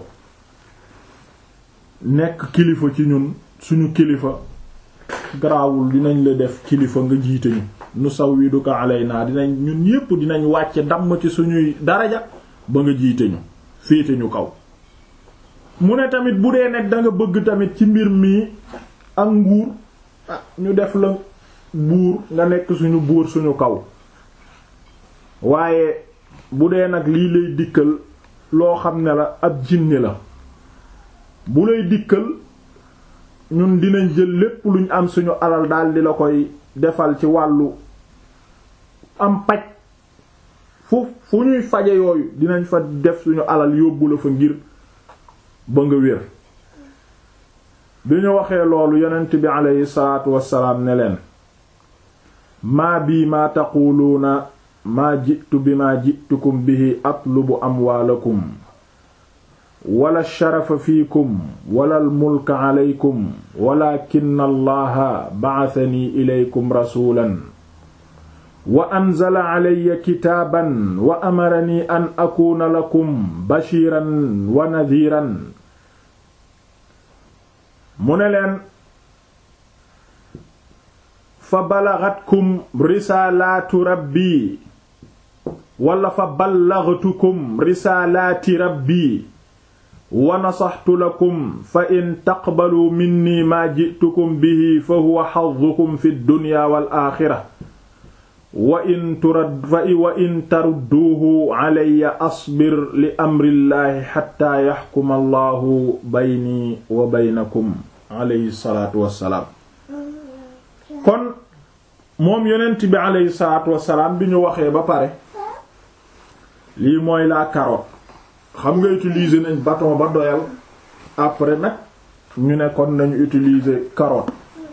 nekk kilifa ci ñun suñu kilifa garaawul dinañ la def kilifa nga jiite ñu nu sawwiduka alayna dinañ ñun ñépp dinañ wàcce damm ci suñuy daraja ba nga jiite ñu féete ñu kaw mu ne tamit bu dee nekk da nga bëgg tamit ci mbir mi ak nguur ñu def la buur nga nekk suñu buur suñu kaw waaye bu dee nag lii lay dikkal loo xam ne la ab jinne la bu lay dikkal ñun dinañ jël lépp luñ am suñu alal daal di la koy defal ci wàllu am paj fu fu ñuy faje yooyu dinañ fa def suñu alal yóbbu la fa ngir ba nga wér bi ñu waxee loolu yonent bi aleyhi salaatu wassalaam ne leen maa bii maa taquluuna maa jitu bi maa jitukum bihi atlubu amwaalakum wala sharafa fiikum wala almulka aleykum walakin allaha ba'athani ilaykum rasulan wa anzala alayya kitaaban wa amarani an akuuna lakum bashiran wa nadhiran mu ne leen fa balagatkum risaalaatu rabbi wala fa ballaghtukum risaalaati rabbi wa nasaxtu lakum fa in taqbaluu minni maa ji'tukum bihi fa huwa xaddukum fi dunya wal aaxira wa in turad fa wa in tarudduuhu alayya asbir li amrillaahi xatta yaxkuma allahu bayni wa baynakum alayhi salaatu wassalaam kon moom yonent bi alayhi salaatu wassalaam bi ñu waxee ba pare lii mooy la carotte xam nga utiliser nañ bâton ba doyal après nag ñu ne kon nañu utiliser carotte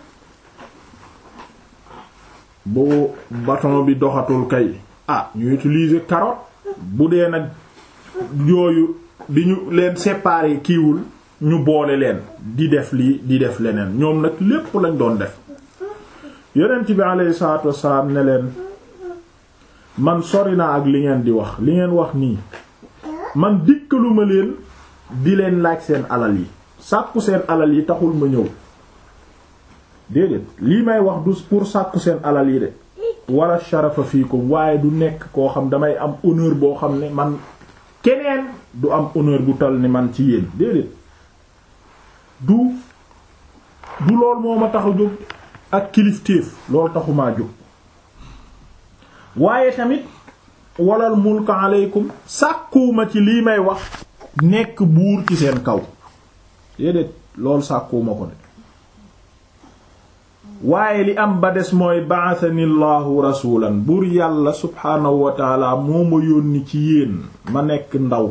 bu bâton bi doxatul kay ah ñu utiliser carotte bu dee nag yooyu bi ñu leen séparer kiiwul ñu boole leen di def lii di def leneen ñoom nag lépp lañ doon def yonent bi alayhi salaatu wassalaam ne leen man sori naa ak li ngeen di wax li ngeen wax nii man dikkaluma leen di leen laaj seen alal yi sàkku seen alal yi taxul ma ñëw déedéet lii may wax du pour sàkku seen alal yi de wala sharafa fiikum waaye du nekk koo xam damay am honneur boo xam ne man keneen du am honneur bu tal ni man ci yéen déedéet du du lool moo ma tax a jóg ak kilifteef loolu taxumaa jóg waaye tamit walal mulka aleykum sàkkuwuma ci lii may wax nekk buur ci seen kaw déedéet loolu sàkkuwuma ko de waaye li am ba des mooy ba'athani llahu rasulan buur yàlla subhaanahu wa taala moo ma yónni ci yéen ma nekk ndaw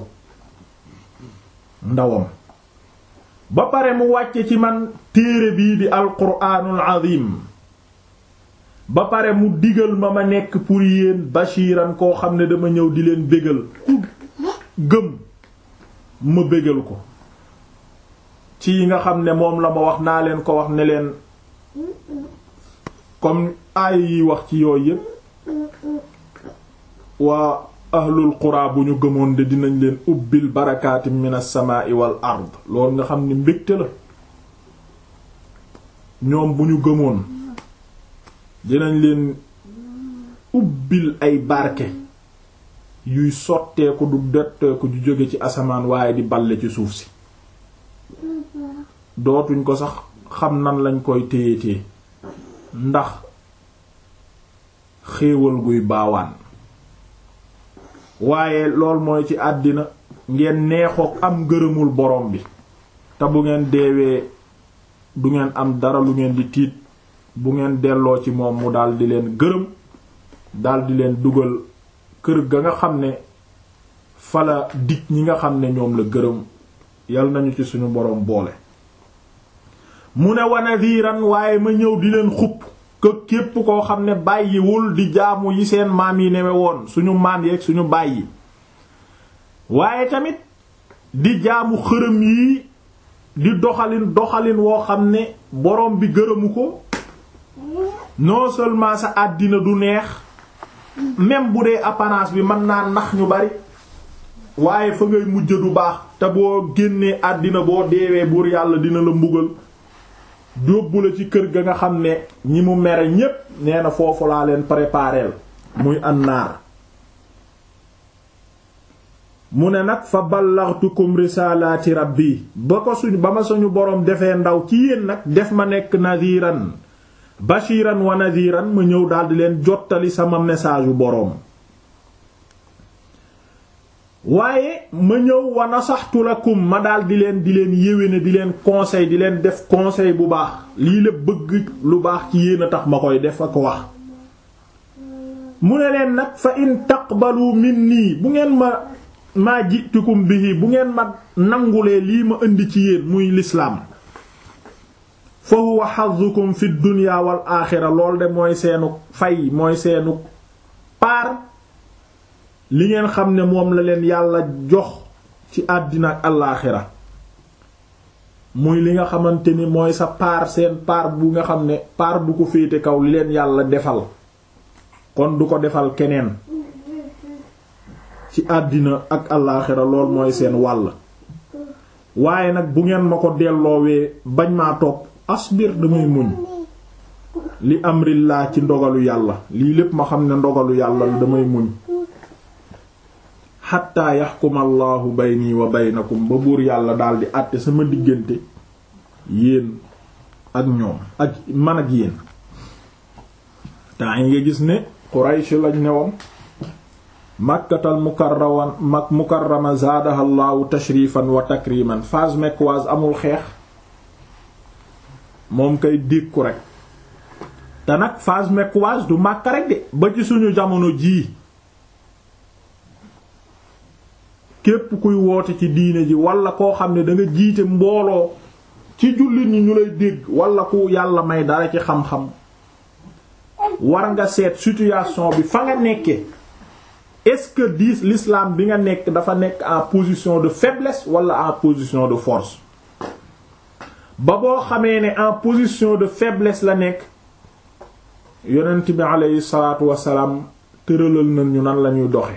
ndawam ba pare mu wàcce ci man téere bii di alquraanul azim ba pare mu digal ma ma nekk pour yéen bashiran koo xam ne dama ñëw di leen bégal ku gëm ma bégal ko ci yi nga xam ne moom la ma wax naa leen ko wax ne leen comme aay yi wax ci yooyu yépp waa ahlul qura bu ñu gëmoon de dinañ leen ubbil barakaati minas samaa'i wal ard loolu nga xam ne mbégte la ñoom bu ñu gëmoon dinañ leen ubbil ay barke yuy sotteeku du detteeku ju jóge ci asamaan waaye di balle ci suuf si dootuñ ko sax xam nan lañ koy téyetee ndax xéewal guy baawaan waaye lool mooy ci àddina ngeen neexook am gërëmul borom bi te bu ngeen deewee du ngeen am dara lu ngeen di tiit bu ngeen delloo ci moom mu daldi leen gërëm daldi leen dugal kër ga nga xam ne fala dig ñi nga xam ne ñoom la gërëm yal nañu ci suñu boroom boole mu ne wa nadiran waaye ma ñëw di leen xupp que képp koo xam ne bàyyiwul di jaamu yi seen maam yi newe woon suñu maam yeeg suñu bàyyi waaye tamit di jaamu xërëm yi di doxalin doxalin woo xam ne borom bi gërëmu ko non seulement sa àddina du neex même bu dee apparence bi mën naa nax ñu bari waaye fa ngay mujj du baax te boo génnee àddina boo deewee buur yàlla dina la mbugal yóbbu la ci kër ga nga xam ne ñi mu mere ñépp nee na foofu laa leen prépareel muy annaar mu ne nag fa ballaghtukum risalati rabbi ba ko suñ ba ma suñu boroom defee ndaw ci yéen nag def ma nekk nadiran bashiran wa nadiran ma ñëw daldi leen jottali sama message yu boroom waaye ma ñëw wa nasaxtu lakum ma daal di leen di leen yéwéne di leen conseil di leen def conseil bu baax lii lépp bëgg lu baax ci yéen a tax ma koy def ak wax mu ne leen nag fa in taqbalu minni bu ngeen ma maa jitukum bihi bu ngeen ma nangulee lii ma indi ci yéen muy lislaam fa huwa hazzukum fi dunya wal aaxira lool de mooy seenu fay mooy seenu paar li ngeen xam ne moom la leen yàlla jox ci àddina ak alaaxira muy li nga xamante ni mooy sa paar seen paar bu nga xam ne paar bu ko féete kaw li leen yàlla defal kon du ko defal keneen ci àddina ak alaaxira lool mooy seen wàll waaye nag bu ngeen ma ko delloowee bañ maa topp asbir damay muñ li amrillah ci ndogalu yàlla lii lépp ma xam ne ndogalu yàlla la damay muñ xatta yaxkuma allahu bayni wa baynakum ba buur yàlla daldi àtte sama diggante yéen ak ñoom ak man ak yéen temps yi nga gis ne Quraysh lañ newoon makkatal mukarraman mak mukarrama zaadaha llahu tashrifan wa takriman phase mecquoise amul xeex moom kay dékku rek te nag phase mecquoise du Makka rek de ba ci suñu jamono jii képp kuy woote ci diine ji wala koo xam ne da nga jiite mbooloo ci jullit ñi ñu lay dégg wala ku yàlla may dara ci xam-xam war nga seet situation bi fa nga nekke est-ce que dis l'islam bi nga nekk dafa nekk en position de faiblesse wala en position de force ba boo xamee ne en position de faiblesse la nekk yonent bi aleyhi salaatu wasalaam tëralal nañu nan lañuy doxe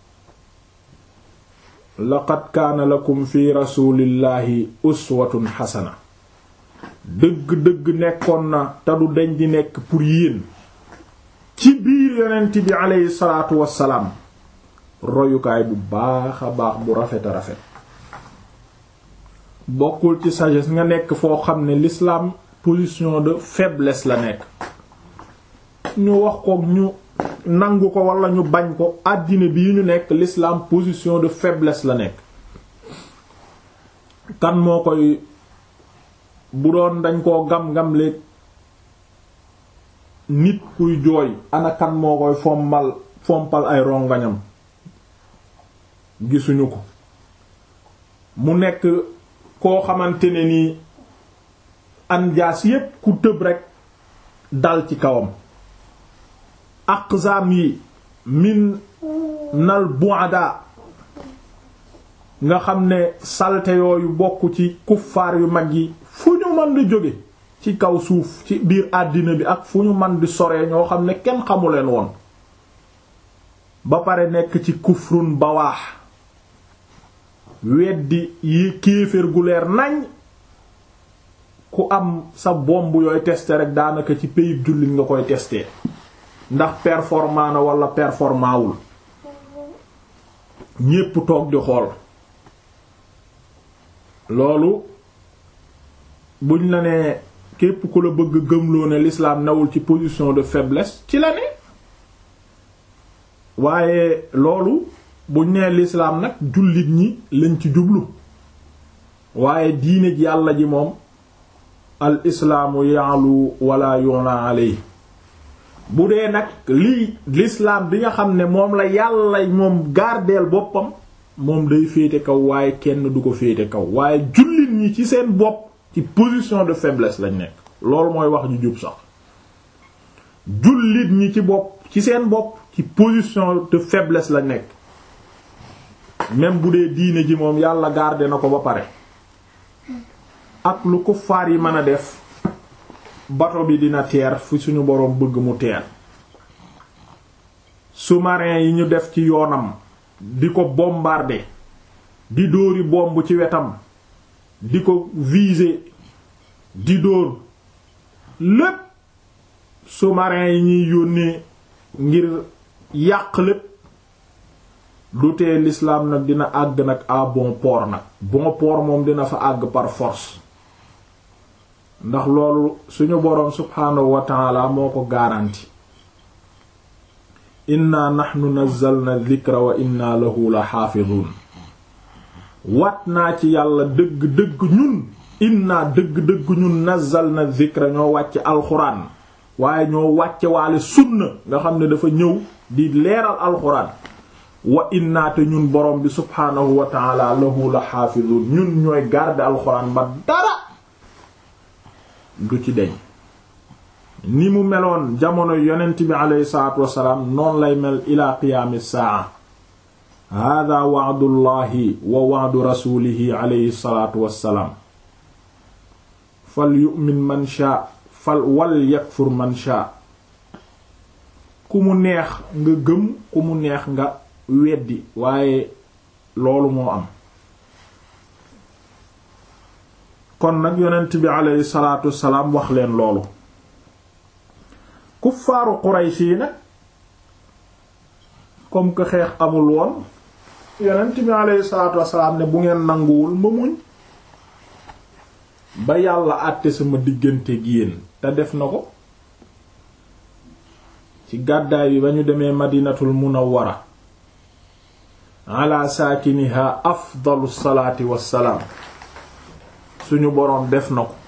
laqad kaana lakum fi rasulillahi uswatun xasana dëgg-dëgg nekkoon na te du deñ di nekk pour yéen ci biir yonent bi aleyhi salaatu wasalaam royukaay bu baax a baax bu rafet a rafet bokkul ci sagesse nga nekk foo xam ne l'islam position de faiblesse la nekk ñu wax ko ñu nangu ko wala ñu bañ ko àddina bii ñu nekk l'islam position de faiblesse la nekk kan moo koy bu doon dañ koo gam-gam léeg nit kuy jooy ana kan moo koy fommal fompal ay rongañam gisuñu ko mu nekk koo xamante ne nii anjaas yépp ku tëb rekk dal ci kawam aqzam yi min nal bu'ada nga xam ne salte yooyu bokk ci kuffaar yu mag yi fu ñu mën di jóge ci kaw suuf ci biir àddina bi ak fu ñu mën di soree ñoo xam ne kenn xamuleen woon ba pare nekk ci kufrun bawaax weddi yi kéeféer gu leer nañ ku am sa bomb yooy tester rek daanaka ci pays jullit nga koy tester ndax performant na wala performant wul ñépp toog di xool loolu buñ la nee képp ku la bëgg gëmloo ne l'islam newul ci position de faiblesse ci la ne waaye loolu buñ nee l'islam nag jullit ñi lañ ci jublu waaye diine ji yàlla ji moom al islaamu ya'lu wala yu'la alayhi bu dee nag lii l'islam bi nga xam ne moom la yàlla moom gardeel boppam moom day féete kaw waaye kenn du ko féete kaw waaye jullit ñi ci seen bopp ci position de faiblesse lañ nekk loolu mooy wax ju jub sax jullit ñi ci bopp ci seen bopp ci position de faiblesse la nekk même bu dee diine ji moom yàlla garder na ko ba pare ak lu kuffaar yi mën a def bato bi dina teer fu suñu boroom bëgg mu teer sous-marin yi ñu def ci yoonam di ko bombarder di dóori bomb ci wetam di ko viser di dóor lépp sous-marin yi ñuy yónnee ngir yàq lépp du tee l'islam nag dina àgg nag à bon port nag bon port moom dina fa àgg par force ndax loolu suñu boroom subhaanahu wa ta'ala moo ko garanti inna nahnu nazzalna dhikra wa inna lahu la xaafidun wat naa ci yàlla dëgg-dëgg ñun inna dëgg-dëgg ñun nazzalna dhikra ñoo wàcce alxuraan waaye ñoo wàcce waale sunna nga xam ne dafa ñëw di leeral alxuraan wa inna te ñun borom bi subhaanahu wa ta'ala lahu la xaafidun ñun ñooy garder alxuraan ba dara du ci deñ ni mu meloon jamono yonent bi aleyhi salaatu wassalaam noonu lay mel ila qiyaami saa hada wa'dullahi wa wa'du rasulihi aleyhi salaatu wassalaam fal yu'min man shaa fal wal yakfur man shaa ku mu neex nga gëm ku mu neex nga weddi waaye loolu moo am kon nag yonent bi aleyhi salaatu wassalaam wax leen loolu kuffaaru Quraysh yi nag comme que xeex amul woon yonent bi aleyhi salaatu wassalaam ne bu ngeen nanguwul ma muñ ba yàlla àtte sama diggante gi yéen te def na ko ci gàddaay bi ba ñu demee madinatul munawwara ala saakiniha afdalu salaati wassalaam suñu boroom def na ko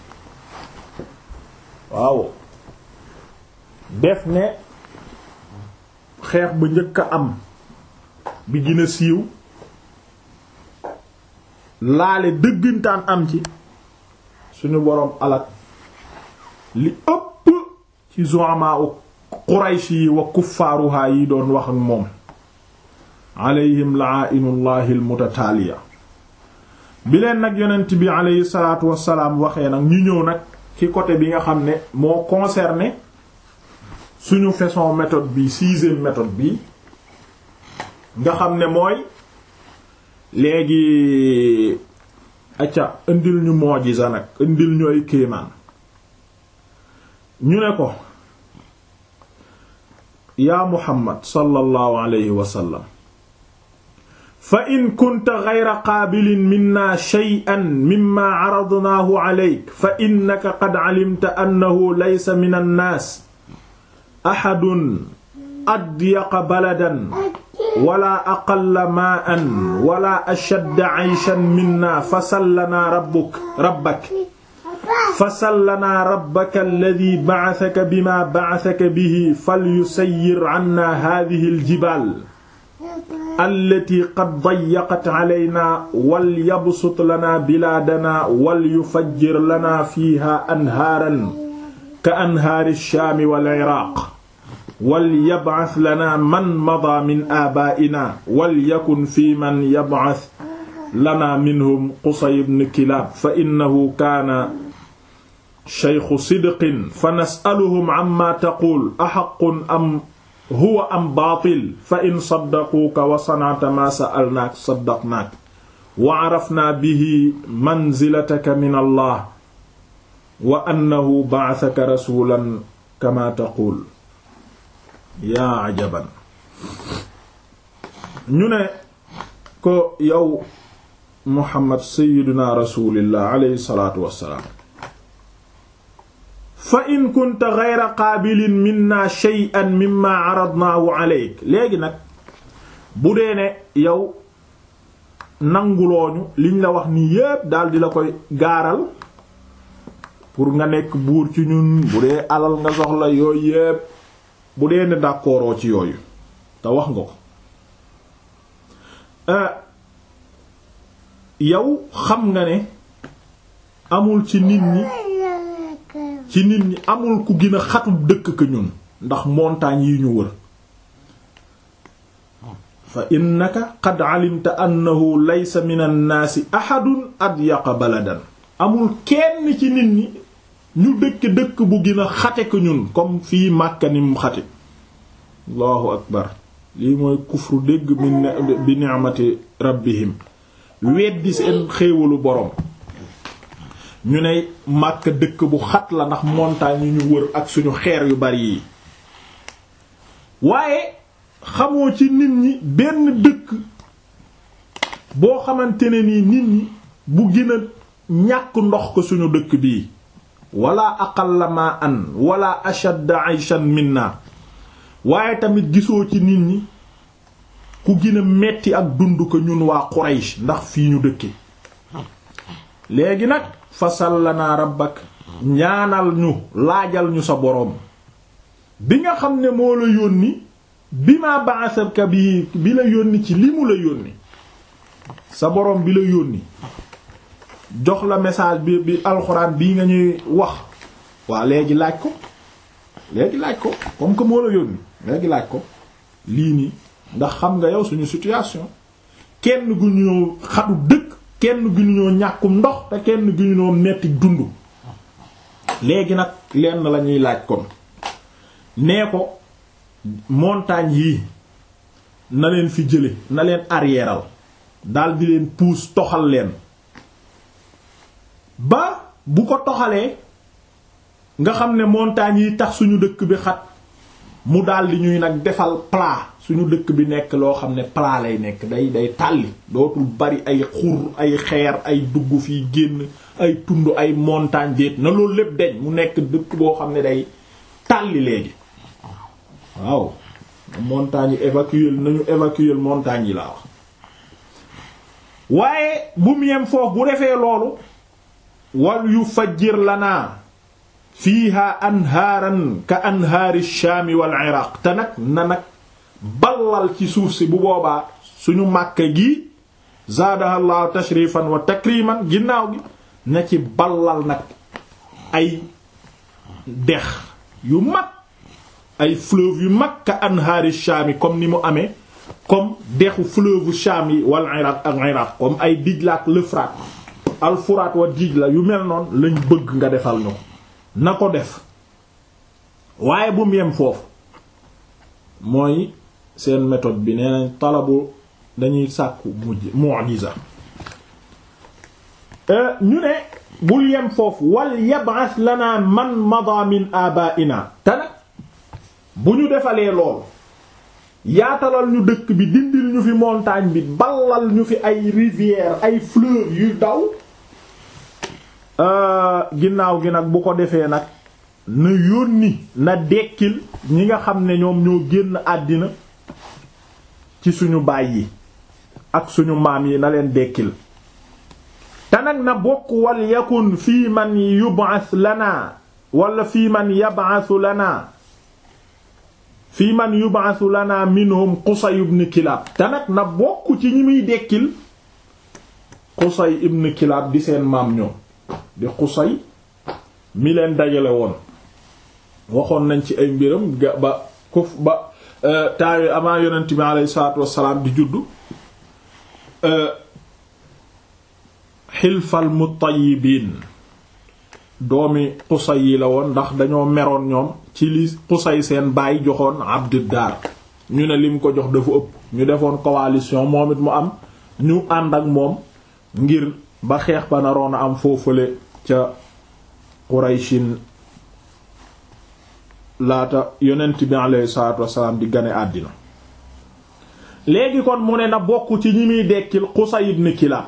waaw def ne xeex ba njëkk a am bi gën a siiw laale dëggantaan am ci suñu boroom alak li ëpp ci zu'ama u Quraysh yi wa kuffaaruha yi doon wax ak moom alayhim la'ainullahi almutataaliya bi leen nag yonent bi alayhi salaatu wassalaam waxee nag ñu ñëw nag ci côté bi nga xam ne moo concerné suñu façon méthode bi sixième méthode bi nga xam ne mooy léegi acca indil ñu moojiza nag indil ñu ay kéemaan ñu ne ko yaa Muhammad sallallahu alayhi wa sallam fa in kunta ghayra qaabilin minna shay'an mimma aradnaahu alayk fa innaka qad alimta annahu laysa min annaas ahadun adyaqa baladan wala aqalla maa'an wala ashadda 'ayshan minna fasal lanaa rabbuk rabbak fasal lanaa rabbaka alladhi ba'athaka bimaa ba'athaka bihi falyusayyir 'annaa haadhihi aljibaal allati qad dayyaqat 'alaynaa walyabsut lanaa bilaadanaa walyufajjir lanaa fiihaa anhaaran ka anhaari ash-shaami wal 'iraaq walyab'ath lanaa man madaa min aabaa'inaa walyakun fii man yab'ath lanaa minhum Qusay ibn Kilaab fa innahu kaana shaykhu sidqin fa nas'aluhum 'ammaa taquul ahaqqun am huwa am baatil fa in saddaquuka wa sana'ta maa sa'alnaaka saddaqnaak wa 'arafnaa bihi manzilataka min Allah wa annahu ba'athaka rasuulan kamaa taquul yaa ajaban ñu ne ko yow Muhammad sayyiduna rasulillah alayhi salaatu wassalaam fa in kunta ghayra qaabilin minna shay'an mimma aradnaahu alayk léegi nag bu dee ne yow nangulooñu liñ la wax nii yépp daal di la koy gaaral pour nga nekk buur ci ñun bu dee alal nga soxla yooyu yépp bu dee ne d'accord ci yooyu te wax nga ko yow xam nga ne amul ci nit ñi ci nit ñi amul ku gën a xatub dëkk ka ñun ndax montagne yi ñu wër fa innaka qad alimta annahu laysa min annaasi ahadun adyaqa baladan amul kenn ci nit ñi ñu dëkk dëkk bu gën a xate ko ñun comme fii Makka ni mu xate allahu akbar lii mooy kufru dégg bi ni'mati rabbihim weddi seen xéewalu boroom ñu ne Makka dëkk bu xat la ndax montagne yu ñu wër ak suñu xeer yu bari yi waaye xamoo ci nit ñi benn dëkk boo xamante ne nii nit ñi bu gën a ñàkk ndox ko suñu dëkk bii wala aqalla ma an wala ashadda ayshan minna waaye tamit gisoo ci nit ñi ku gën a metti ak dund ko ñun waa Quraysh ndax fii ñu dëkke léegi nag fasal lanaa rabbak ñaanal ñu laajal ñu sa boroom bi nga xam ne moo la yónni bi ma ba'athaka bi bi la yónni ci li mu la yónni sa boroom bi la yónni jox la message bi bi alxuraan bii nga ñuy wax waa léegi laaj ko léegi laaj ko comme que moo la yónni léegi laaj ko lii nii ndax xam nga yow suñu situation kenn gu ñoo xatu dëkk kenn gu ñoo ñàkkum ndox te kenn gu ñoo metti dund léegi nag lenn la ñuy laaj kon nee ko montagne yii na leen fi jële na leen arrièreal dal di leen puus toxal leen ba bu ko toxalee nga xam ne montagnes yi tax suñu dëkk bi xat mu daldi ñuy nag defal plat suñu dëkk bi nekk loo xam ne plat lay nekk day day tàlli dootul bari ay xur ay xeer ay dugg fii génn ay tund ay montagne déet na loolu lépp deñ mu nekk dëkk boo xam ne day tàlli léegi waaw montagne yi évacuer nañu évacuer montagne yi laa wax waaye bu mu yem foofu bu defee loolu wal yu fajjir lanaa fiiha anhaaran ka anhaari shaami wal iraq te nag na nag ballal ci suuf si bu boobaa suñu màkka gi zaadaha llahu tashrifan wa takriman ginnaaw gi na ci ballal nag ay dex yu mag ay fleuve yu mag ka anhaari shaami comme ni mu amee comme dexu fleuve shaam yi wal iraq ak iraq comme ay Dijla ak l'Euphrate al Furaat wa Dijla yu mel noonu lañ bëgg nga defal ñu ko na ko def waaye bu mu yem foofu mooy seen méthode bi nee nañ talabu dañuy sàkku mujj mu'jiza ñu ne bul yem foofu wal yab'ath lana man mada min abaa'ina te nag bu ñu defalee lool yaatalal ñu dëkk bi dindil ñu fi montagne bi ballal ñu fi ay rivière ay fleuve yu daw ginnaaw gi nag bu ko defee nag na yónni na dekkil ñi nga xam ne ñoom ñoo génn àddina ci suñu baay yi ak suñu maam yi na leen dekkil te nag na bokk wal yakun fii man yub'ath lana wala fii man yab'athu lana fii man yub'athu lana minhum Qusay ibn Kilab te nag na bokk ci ñi muy dekkil Qusay ibn Kilab di seen maam ñoom di Qusay mi leen dajale woon waxoon nañ ci ay mbiram ga ba kuf ba taawe avant yonent bi alayhi salaatu wassalaam di juddu xilfal mutayyibiin doomi Qusay yi la woon ndax dañoo meroon ñoom ci li Qusay seen baay joxoon Abduddaar ñu ne lim ko jox dafa ëpp ñu defoon coalition moom it mu am ñu ànd ak moom ngir ba xeex ba naroon a am foofale ca Qurayshin laata yonent bi alayhi salaatu wassalaam di gane àddina léegi kon mu ne na bokk ci ñi muy dekkil Qusay ibn Kilab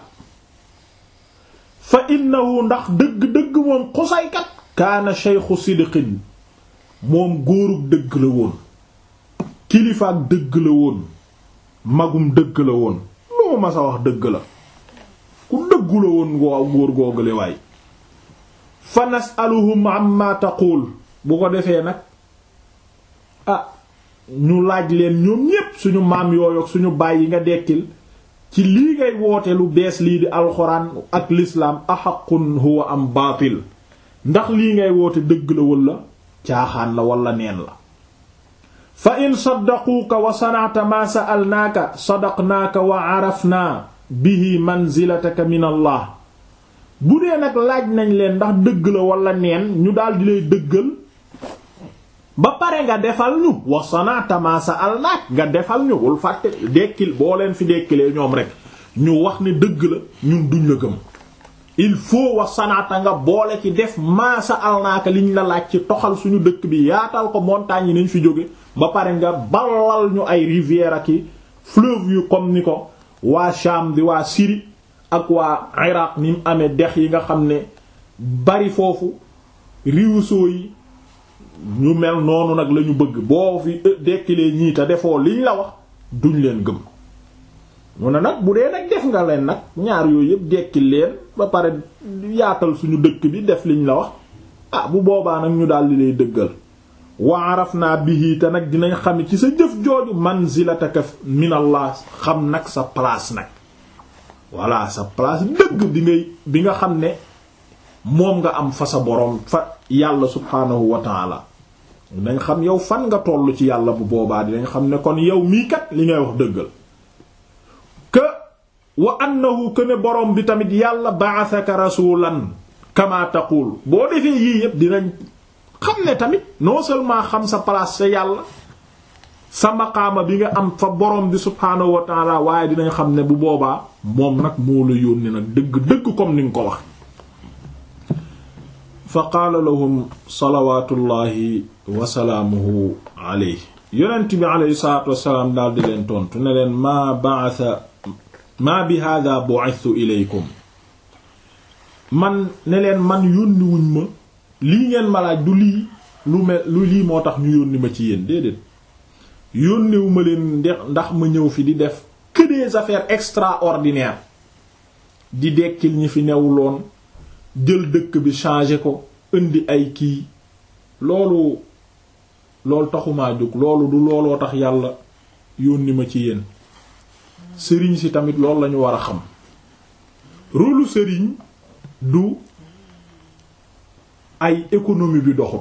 fa innahu ndax dëgg-dëgg moom Qusay kat kaana shaykhu sidqin moom góorug dëgg la woon kilifaak dëgg la woon magum dëgg la woon lu ma masa wax dëgg la ku dëggu la woon waaw góor googale waay fa nasaluhum amma taqul bu ko defee nag ah ñu laaj leen ñoom ñépp suñu maam yooyu ak suñu baay yi nga dekkil ci lii ngay woote lu bees lii di alxuraan ak lislaam axaqun huwa am baatil ndax lii ngay woote dëgg la walla caaxaan la walla neen la fa in saddaquuka wa sana'ta ma sa'alnaaka sadaqnaaka wa arafna bihi manzilataka min allah bu dee nag laaj nañ leen ndax dëgg la wala neen ñu daldi lay dëggal ba pare nga defal ñu wa sana'ta ma sa'alnaak nga defal ñu wul fàtte dekkil boo leen fi dekkilee ñoom rek ñu wax ne dëgg la ñun duñ la gëm il faut wa sana'ta nga boole ci def ma sa'alnaaka liñ la laaj ci toxal suñu dëkk bi yaatal ko montagne yi nañ fi jóge ba pare nga balal ñu ay rivière ak i fleuve yu comme ni ko waa Sham di waa Syrie ak waa Iraq ni mu amee dex yi nga xam ne bari foofu ruisseaux yi ñu mel noonu nag lañu bëgg boo fi dekkilee ñii te defoo liñ la wax duñ leen gëm mu ne nag bu dee nag def nga leen nag ñaar yooyu yëpp dekkil leen ba pare yaatal suñu dëkk bi def liñ la wax ah bu boobaa nag ñu daldi lay dëggal wa arafna bihi te nag dinañ xam ci sa jëf jooju manzilataka minallah xam nag sa place nag voilà sa place dëgg bi ngay bi nga xam ne moom nga am fa sa boroom fa yàlla subhaanahu wa taala dinañ xam yow fan nga toll ci yàlla bu boobaa dinañ xam ne kon yow mii kat li ngay wax dëggal que wa annahu que ne boroom bi tamit yàlla ba'athaka rasulan kama taqul boo defee yii yépp dinañ xam ne tamit non seulement xam sa place sa yàlla sa maqaama bi nga am fa borom bi subhaanahu wa taala waaye dinañ xam ne bu boobaa moom nag moo la yónni nag dëgg dëgg comme ni nga ko wax fa qaala lahum salawatullahi wasalaamuhu alayhi yonent bi alayhi salatu wasalaam daal di leen tontu ne leen maa ba'atha maa bi hada bu'ithtu ilaykum man ne leen man yónniwuñ ma lii ngeen ma laaj du lii lu mel lu lii moo tax ñu yónni ma ci yéen déedéet yónniwu ma leen ndax ma ñëw fi di def que des affaires extraordinaires di dekkil ñi fi newuloon jël dëkk bi changer ko indi ay kii loolu loolu taxumaa jóg loolu du looloo tax yàlla yónni ma ci yéen sëriñ si tamit loolu lañu war a xam rôlu sëriñ du ay économie bi doxul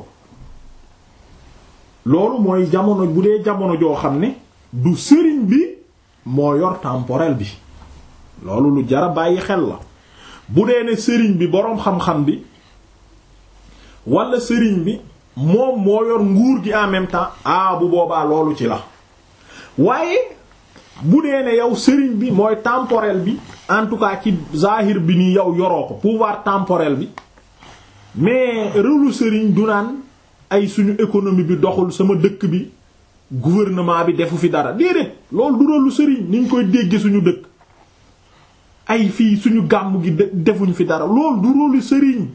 loolu mooy jamono bu dee jamono joo xam ne du sëriñ bi moo yor temporel bi loolu lu jara bàyyi xel la bu dee ne sëriñ bi boroom xam-xam bi wala sëriñ bi moom moo yor nguur gi en même temps ah bu boobaa loolu ci la waaye bu dee ne yow sëriñ bi mooy temporel bi en tout cas ci zahir bi ni yow yoroo ko pouvoir temporel bi mais rôlu sëriñ du naan ay suñu économie bi doxul sama dëkk bi gouvernement bi defu fi dara déedéet loolu du rôlu sëriñ ni ñu koy dégge suñu dëkk ay fii suñu gàmm gi defuñ fi dara loolu du rôlu sëriñ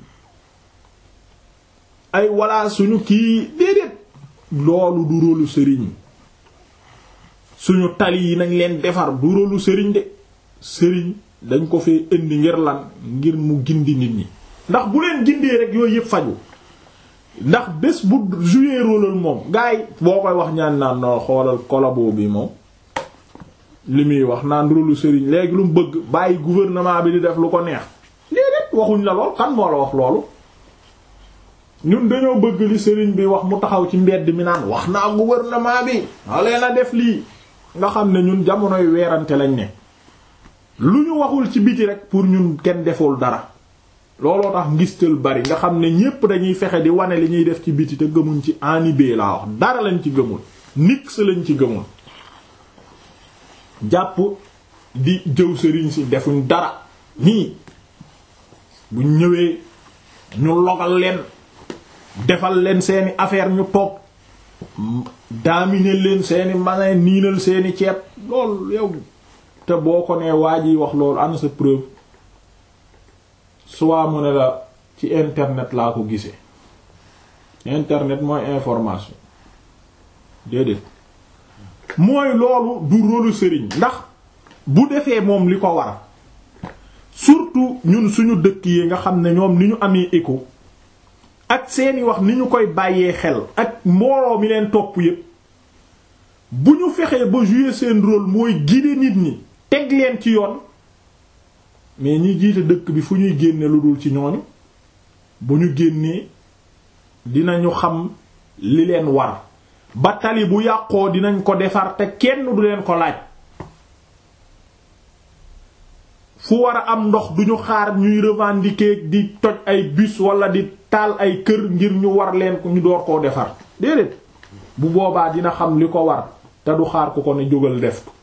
ay walla suñu kii déedéet loolu du rôlu sëriñ suñu tali yi nañ leen defar du rôlu sëriñ de sëriñ dañ ko fee indi ngir lan ngir mu gindi nit ñi ndax bu leen gindee rek yooyu yëpp faju ndax bés bu jouer rôle moom gars yi boo koy wax ñaan naan no xoolal collabo bi moom li muy wax naan rôlu sëriñ léegi lu mu bëgg bàyyi gouvernement bi di def lu ko neex déedéet waxuñ la lool kan moo la wax loolu ñun dañoo bëgg li sëriñ bi wax mu taxaw ci mbedd mi naan wax naa gouvernement bi walee na def lii nga xam ne ñun jamonoy weerante lañ ne lu ñu waxul ci biti rek pour ñun kenn deful dara looloo tax ngistal bari nga xam ne ñépp dañuy fexe di wane li ñuy def ci biti te gëmuñ ci anibee laa wax dara lañ ci gëmul nix lañ ci gëmul jàpp di jëw sëriñ si defuñ dara nii buñ ñëwee ñu logal leen defal leen seeni affaire ñu toog daamine leen seeni masin niinal seeni ceeb loolu yow te boo ko nee waa ji wax loolu am sa preuve soit mu ne la ci internet laa ko gisee internet mooy information déedéet mooy loolu du rôlu sëriñ ndax bu defee moom li ko war surtout ñun suñu dëkk yi nga xam ne ñoom ni ñu amee écho ak seeni wax ni ñu koy bàyyee xel ak mbooloo mi leen topp yépp bu ñu fexee ba jouer seen rôle mooy guider nit ñi teg leen ci yoon mais ñi jiite dëkk bi fu ñuy génne lu dul ci ñooñu bu ñu génnee dinañu xam li leen war ba tali bu yàqoo dinañ ko defar te kenn du leen ko laaj fu war a am ndox duñu xaar ñuy revendiquer di toj ay bus wala di taal ay kër ngir ñu war leen ñu door koo defar déedéet bu boobaa dina xam li ko war te du xaar ku ko ne jógal def ko